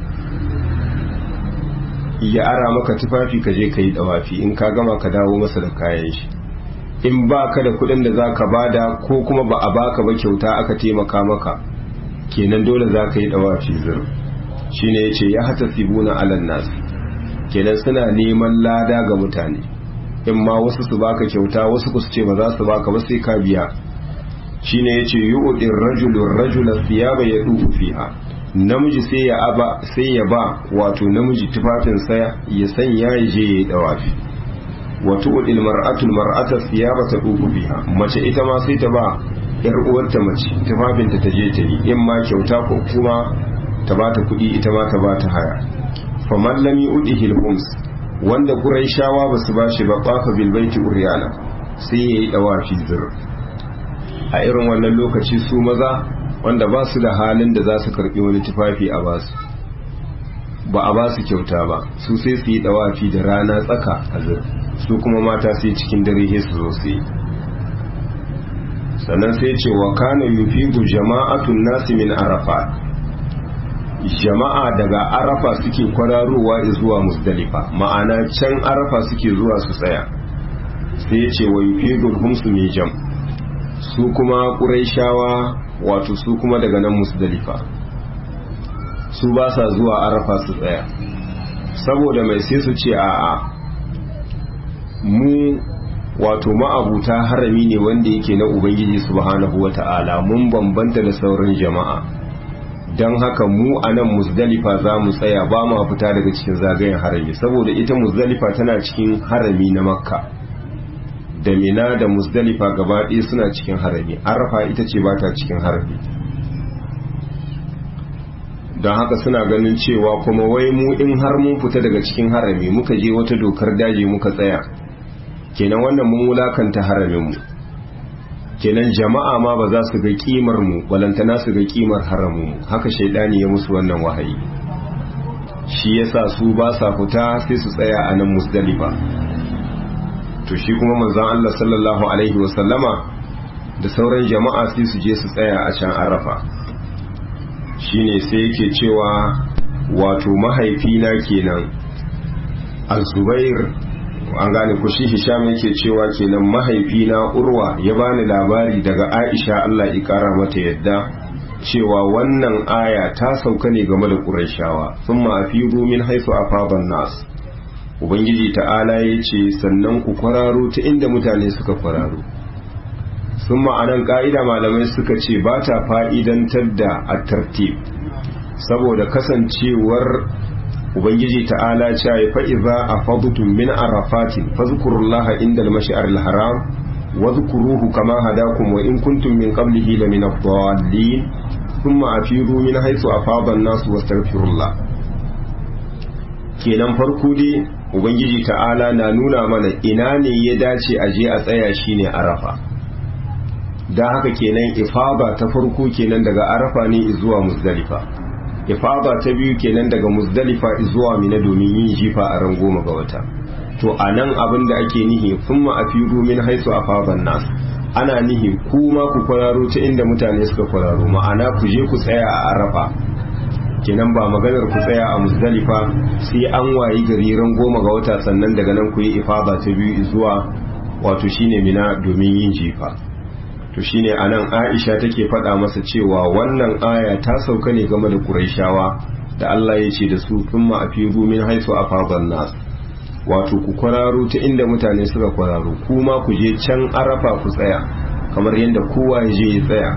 ya ara maka tufafi ka je ka yi dawafi in ka gama ka dawo masa da kayan shi in ba ka da kudin da za ka bada ko kuma ba a baka ba kyauta aka taimaka maka kenan dole za ka yi dawafi zir shine ya ce ya hata sibuna alan nasu kenan suna neman lada ga mutane in ma wasu su baka kyauta wasu ku su ce ba za su baka ba sai ka biya shine yace yu'dir rajulun rajula thiyaba yadufu fiha namiji sai ya aba sai ya ba wato namiji tufafin sa ya sanya ya je ya dawafi wa tu'dil mar'atu mar'ata thiyaba tadufu fiha mace ita ma sai ta ba yar uwarta mace tufafin ta ta je ta yi in ma kyauta ko kuma ta ba ta kuɗi ita ma ta ba ta haya faman lam yu'dihi al-hums wanda Qurayshawa ba su bashi ba qafa bil baiti uryana sai yayi dawafi zir a irin wannan lokaci su maza wanda ba su da halin da za su karbi wani tufafi a basu ba a basu kyauta ba su sai su yi dawafi da rana tsaka a zir su kuma mata sai cikin dare sai su zo su yi sannan sai ce wa kana yufidu jama'atun nasi min arafat jama'a daga arafa suke kwararowa zuwa musdalifa ma'ana can arafa suke zuwa su tsaya sai ce wa yufidul humsu mai jam su kuma ƙuraishawa wato su kuma daga nan musdalifa su ba sa zuwa arafa su tsaya saboda mai sai su ce a'a mu wato ma'abuta harami ne wanda yake na ubangiji subhanahu wata'ala mun bambanta da sauran jama'a don haka mu a nan musdalifa za mu tsaya ba ma fita daga cikin zagayen harami saboda ita musdalifa tana cikin harami na makka da mina da musdalifa gaba ɗaya suna cikin harami arafa ita ce ba ta cikin harami don haka suna ganin cewa kuma wai mu in har mun fita daga cikin harami muka je wata dokar daji muka tsaya kenan wannan mun wulakanta haramin mu kenan jama'a ma ba za su ga kimar mu balantana su ga kimar haramun mu haka shaidani ya musu wannan wahayi shi yasa su ba sa fita sai su tsaya a nan musdalifa to shi kuma manzon Allah sallallahu alaihi wasallama da sauran jama'a sai su je su tsaya a can arafa shine sai yake cewa wato mahaifina kenan az-zubair an gane ku shi hisham yake cewa kenan mahaifina urwa ya bani labari daga aisha Allah ya kara mata yadda cewa wannan aya ta sauka ne game da qurayshawa thumma afidu min haythu afadan nas ubangiji ta'ala ya ce sannan ku kwararo ta inda mutane suka kwararo sun ma'anan ka'ida malamai suka ce ba ta fa'idantar da a tartib saboda kasancewar ubangiji ta'ala ce ya fa'iza a fadutun min arafatin fazkurullaha inda al-mash'ar al-haram wa zkuruhu kama hadakum wa in kuntum min qablihi la min ad-dallin thumma afidu min haythu afada an-nas wastaghfirullah kenan farko dai ubangiji ta'ala na nuna mana ina ne ya dace a je a tsaya shine arafa da haka kenan ifaba ta farko kenan daga arafa ne zuwa muzdalifa ifaba ta biyu kenan daga muzdalifa zuwa mina domin yin jifa a ran goma ga wata to a nan abin da ake nihi thumma afidu min haisu afaban nas ana nihi kuma ku kwararo ta inda mutane suka kwararo ma'ana ku je ku tsaya a arafa kenan ba maganar ku tsaya a muzdalifa sai an wayi gari ran goma ga wata sannan daga nan ku yi ifada ta biyu zuwa wato shine mina domin yin jifa to shine anan Aisha take faɗa masa cewa wannan aya ta sauka ne game da Qurayshawa da Allah ya ce da su thumma afiru min haisu afadan nas wato ku kwararo ta inda mutane suka kwararo kuma ku je can arafa ku tsaya kamar yadda kowa ya je ya tsaya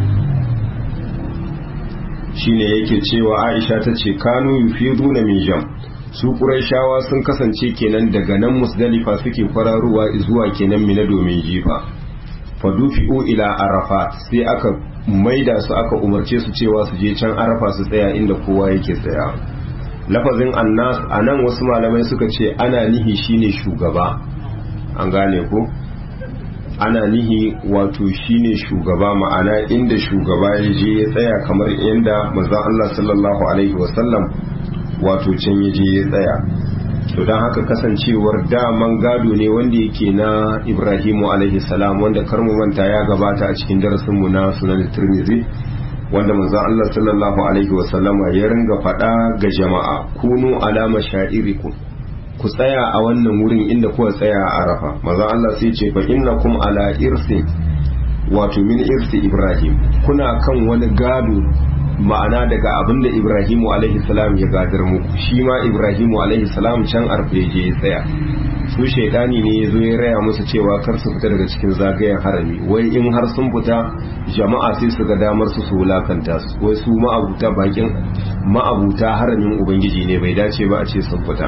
shine yake cewa Aisha ta ce kanu yufiduna min jam su Qurayshawa sun kasance kenan daga nan Musdalifa suke kwararowa zuwa kenan Mina domin jifa fadufi'u ila Arafat sai aka maida su aka umarce su cewa su je can Arafa su tsaya inda kowa yake tsaya lafazin annas anan wasu malamai suka ce ana nihi shine shugaba an gane ko ana nihi wato shine shugaba ma'ana inda shugaba ya je ya tsaya kamar inda manzon Allah sallallahu alaihi wasallam wato can ya je ya tsaya to don haka kasancewar daman gado ne wanda yake na Ibrahimu alaihi salam wanda karmu manta ya gabata a cikin darasin mu na sunan Tirmidhi wanda manzon Allah sallallahu alaihi wasallam ya ringa faɗa ga jama'a kunu alama sha'irikum ku tsaya a wannan wurin inda kuka tsaya a arafa maza Allah sai ce fa innakum ala irsi wato min irsi ibrahim kuna kan wani gado ma'ana daga abinda ibrahimu alaihi salam ya gadar muku shi ma ibrahimu alaihi salam can arfa ya je ya tsaya su shaidani ne ya zo ya raya musu cewa kar su fita daga cikin zagayen harami wai in har sun fita jama'a sai su ga damar su su wulakanta su wai su ma'abuta bakin ma'abuta haramin ubangiji ne bai dace ba a ce sun fita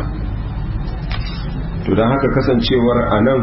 to don haka kasancewar a nan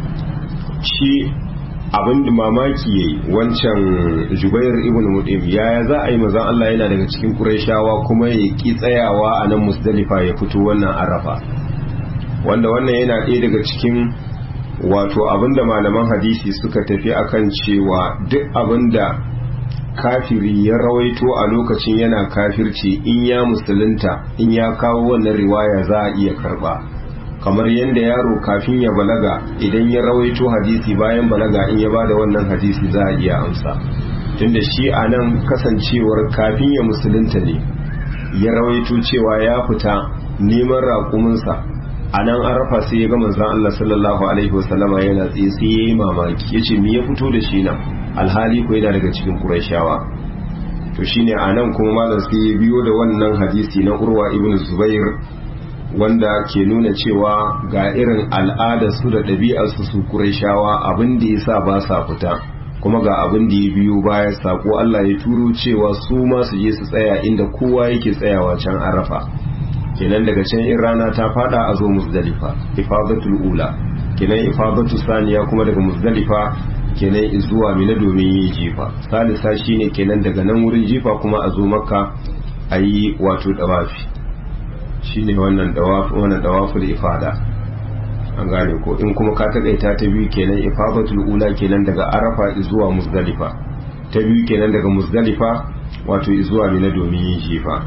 shi abin da mamaki yayi wancan jubair ibn mudim yaya za a yi mazan Allah yana daga cikin Qurayshawa kuma ya ki tsayawa a nan musdalifa ya fito wannan arafa wanda wannan yana ɗaya daga cikin wato abin da malaman hadisi suka tafi akan cewa duk abin da kafiri ya rawaito a lokacin yana kafirci in ya musulunta in ya kawo wannan riwaya za a iya karba kamar yadda yaro kafin ya balaga idan ya rawaito hadisi bayan balaga in ya bada wannan hadisi za a iya amsa tunda shi a nan kasancewar kafin ya musulunta ne ya rawaito cewa ya fita neman raƙuminsa a nan an rafa sai ya ga manzan Allah sallallahu alaihi wasallama yana tsaye sai ya yi mamaki ya ce me ya fito da shi nan alhali ko yana daga cikin Qurayshawa to shine a nan kuma malam sai ya biyo da wannan hadisi na Urwa ibn Zubair wanda ke nuna cewa ga irin al'adarsu da ɗabi'arsu su Qurayshawa abin da yasa ba sa fita kuma ga abin da ya biyo baya sako Allah ya turo cewa su ma su je su tsaya inda kowa yake tsayawa can Arafa kenan daga can in rana ta fada a zo Muzdalifa ifadatul ula kenan ifadatu saniya kuma daga Muzdalifa kenan zuwa Mina domin yin jifa salisa shine kenan daga nan wurin jifa kuma a zo Makka ayi wato dawafi shine wannan dawafi wannan dawaful ifada an gane ko in kuma ka takaita ta biyu kenan ifadatul ula kenan daga Arafa zuwa Muzdalifa ta biyu kenan daga Muzdalifa wato zuwa Mina domin yin jifa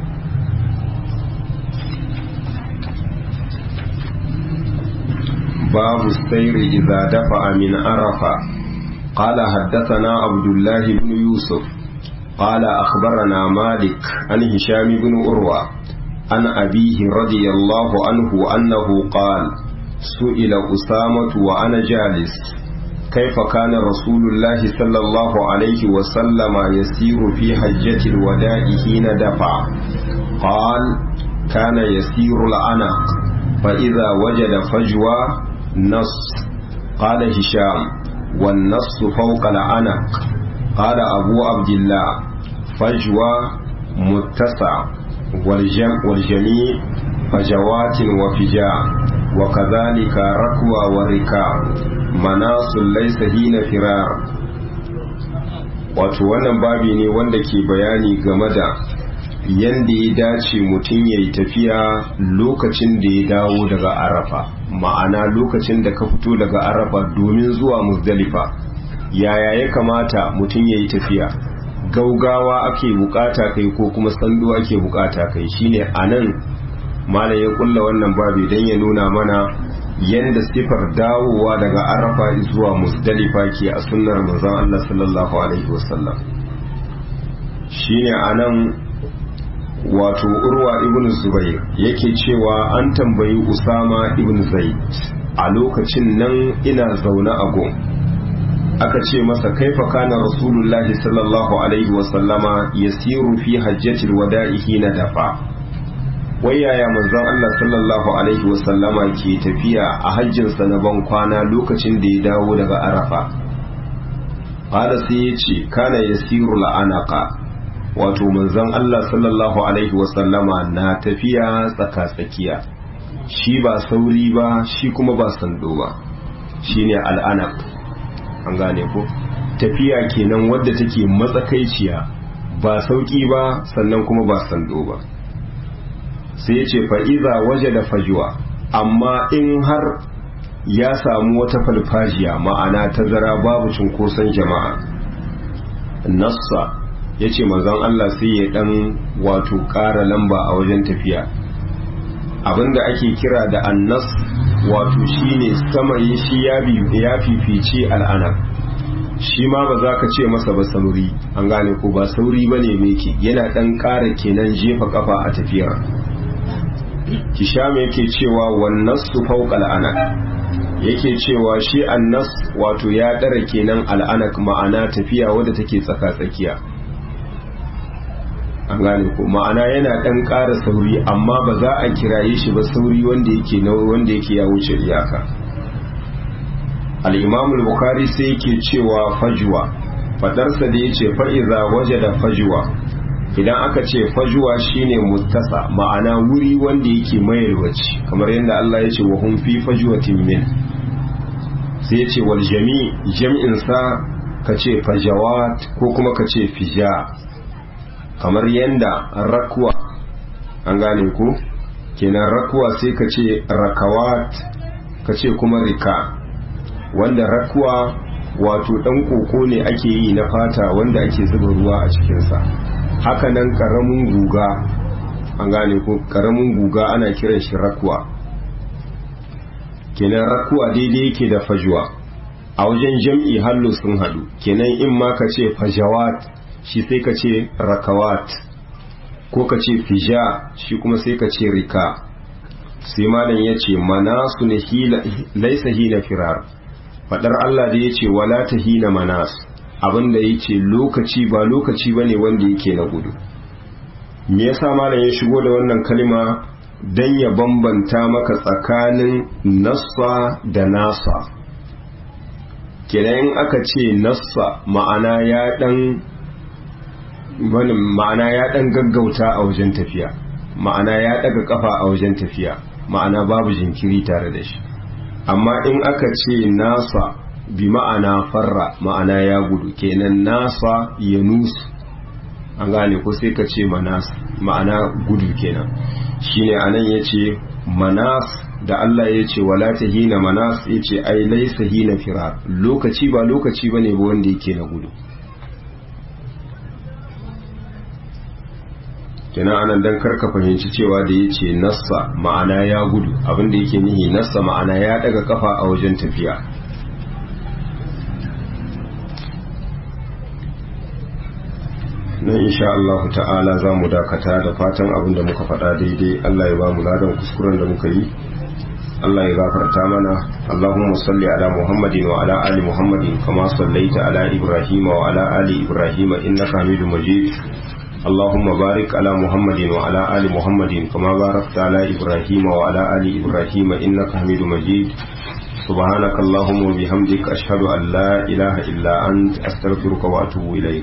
باب السير إذا دفع من عرفة قال حدثنا عبد الله بن يوسف قال أخبرنا مالك عن هشام بن أروى عن أبيه رضي الله عنه أنه قال سئل أسامة وأنا جالس كيف كان رسول الله صلى الله عليه وسلم يسير في حجة الوداع حين دفع قال كان يسير العنق فإذا وجد فجوة نص قال هشام والنص فوق العنق قال أبو عبد الله فجوة متسع والجم والجميع فجوات وفجاء وكذلك ركوى وركاب مناص ليس هين فرار wato wannan babi ne wanda ke bayani game da yanda ya dace mutum ya yi tafiya lokacin da ya dawo daga arafa ma'ana lokacin da ka fito daga arafa domin zuwa muzdalifa yaya ya kamata mutum ya yi tafiya gaugawa ake bukata kai ko kuma sando ake bukata kai shine anan malam ya kulla wannan babi don ya nuna mana yanda sifar dawowa daga arafa zuwa muzdalifa ke a sunnar manzon Allah sallallahu alaihi wasallam shine anan wato urwa ibn zubair yake cewa an tambayi usama ibn zaid a lokacin nan ina zaune a gun aka ce masa kaifa kana rasulullahi sallallahu alaihi wasallama yasiru fi hajjatil wada'i na dafa wai yaya manzon Allah sallallahu alaihi wasallama ke tafiya a hajjinsa na ban kwana lokacin da ya dawo daga arafa qala sai ya ce kana yasiru la'anaka wato manzon Allah sallallahu alaihi wasallama na tafiya tsaka-tsakiya shi ba sauri ba shi kuma ba sando ba shine al'anak an gane ko tafiya kenan wadda take matsakaiciya ba sauki ba sannan kuma ba sando ba sai ya ce fa'iza waje da fajuwa amma in har ya samu wata falfajiya ma'ana tazara babu cunkoson jama'a nassa ya ce manzon Allah sai ya dan wato ƙara lamba a wajen tafiya abinda ake kira da annas wato shine samayin shi ya fifice al'ana shi ma ba za ka ce masa ba sauri an gane ko ba sauri ba ne meke yana dan ƙara kenan jefa kafa a tafiyar kisham yake cewa wannan su fauka al'anak yake cewa shi annas wato ya ɗara kenan al'anak ma'ana tafiya wadda take tsaka-tsakiya an gane ko ma'ana yana ɗan ƙara sauri amma ba za a kiraye shi ba sauri wanda yake na wanda yake ya wuce iyaka al-imam al-bukhari sai yake cewa fajwa fadarsa da yace fa iza wajada fajwa idan aka ce fajwa shine muttasa ma'ana wuri wanda yake mayarwaci kamar yadda Allah ya ce wa hum fi fajwatin min sai ya ce wal jami jam'in sa kace fajawat ko kuma kace fija kamar yadda rakwa an gane ku kenan rakwa sai ka ce rakawat ka ce kuma rika wanda rakwa wato dan koko ne ake yi na fata wanda ake zuba ruwa a cikinsa haka nan karamin guga an gane ku karamin guga ana kiran shi rakwa kenan rakwa daidai yake da fajwa a wajen jam'i hallo sun hadu kenan in ma ka ce fajawat shi sai ka ce rakawat ko ka ce fija shi kuma sai ka ce rika sai malam ya ce manasu ne laisa hina firar fadar Allah da ya ce wala ta hina manas abinda ya ce lokaci ba lokaci ba ne wanda yake na gudu me yasa malam ya shigo da wannan kalma don ya bambanta maka tsakanin nassa da nasa kenan aka ce nassa ma'ana ya dan ma'ana ya dan gaggauta a wajen tafiya ma'ana ya daga kafa a wajen tafiya ma'ana babu jinkiri tare da shi amma in aka ce nasa bi ma'ana farra ma'ana ya gudu kenan nasa ya nusu an gane ko sai ka ce manas ma'ana gudu kenan shine anan ya ce manas da Allah ya ce wala ta hina manas ya ce ai laisa hina firar lokaci ba lokaci bane ba wanda yake na gudu kenan anan dan karka fahimci cewa da ya ce nassa ma'ana ya gudu abinda yake nihi nassa ma'ana ya daga kafa a wajen tafiya nan insha Allah ta'ala za mu dakata da fatan abin da muka faɗa daidai Allah ya ba mu ladan kuskuren da muka yi Allah ya gafarta mana Allahumma salli ala Muhammadin wa ala ali Muhammadin kama sallaita ala Ibrahim wa ala ali Ibrahim innaka Hamidum Majid اللهم بارك على محمد وعلى آل محمد كما باركت على إبراهيم وعلى آل إبراهيم إنك حميد مجيد سبحانك اللهم وبحمدك أشهد أن لا إله إلا أنت أستغفرك وأتوب إليك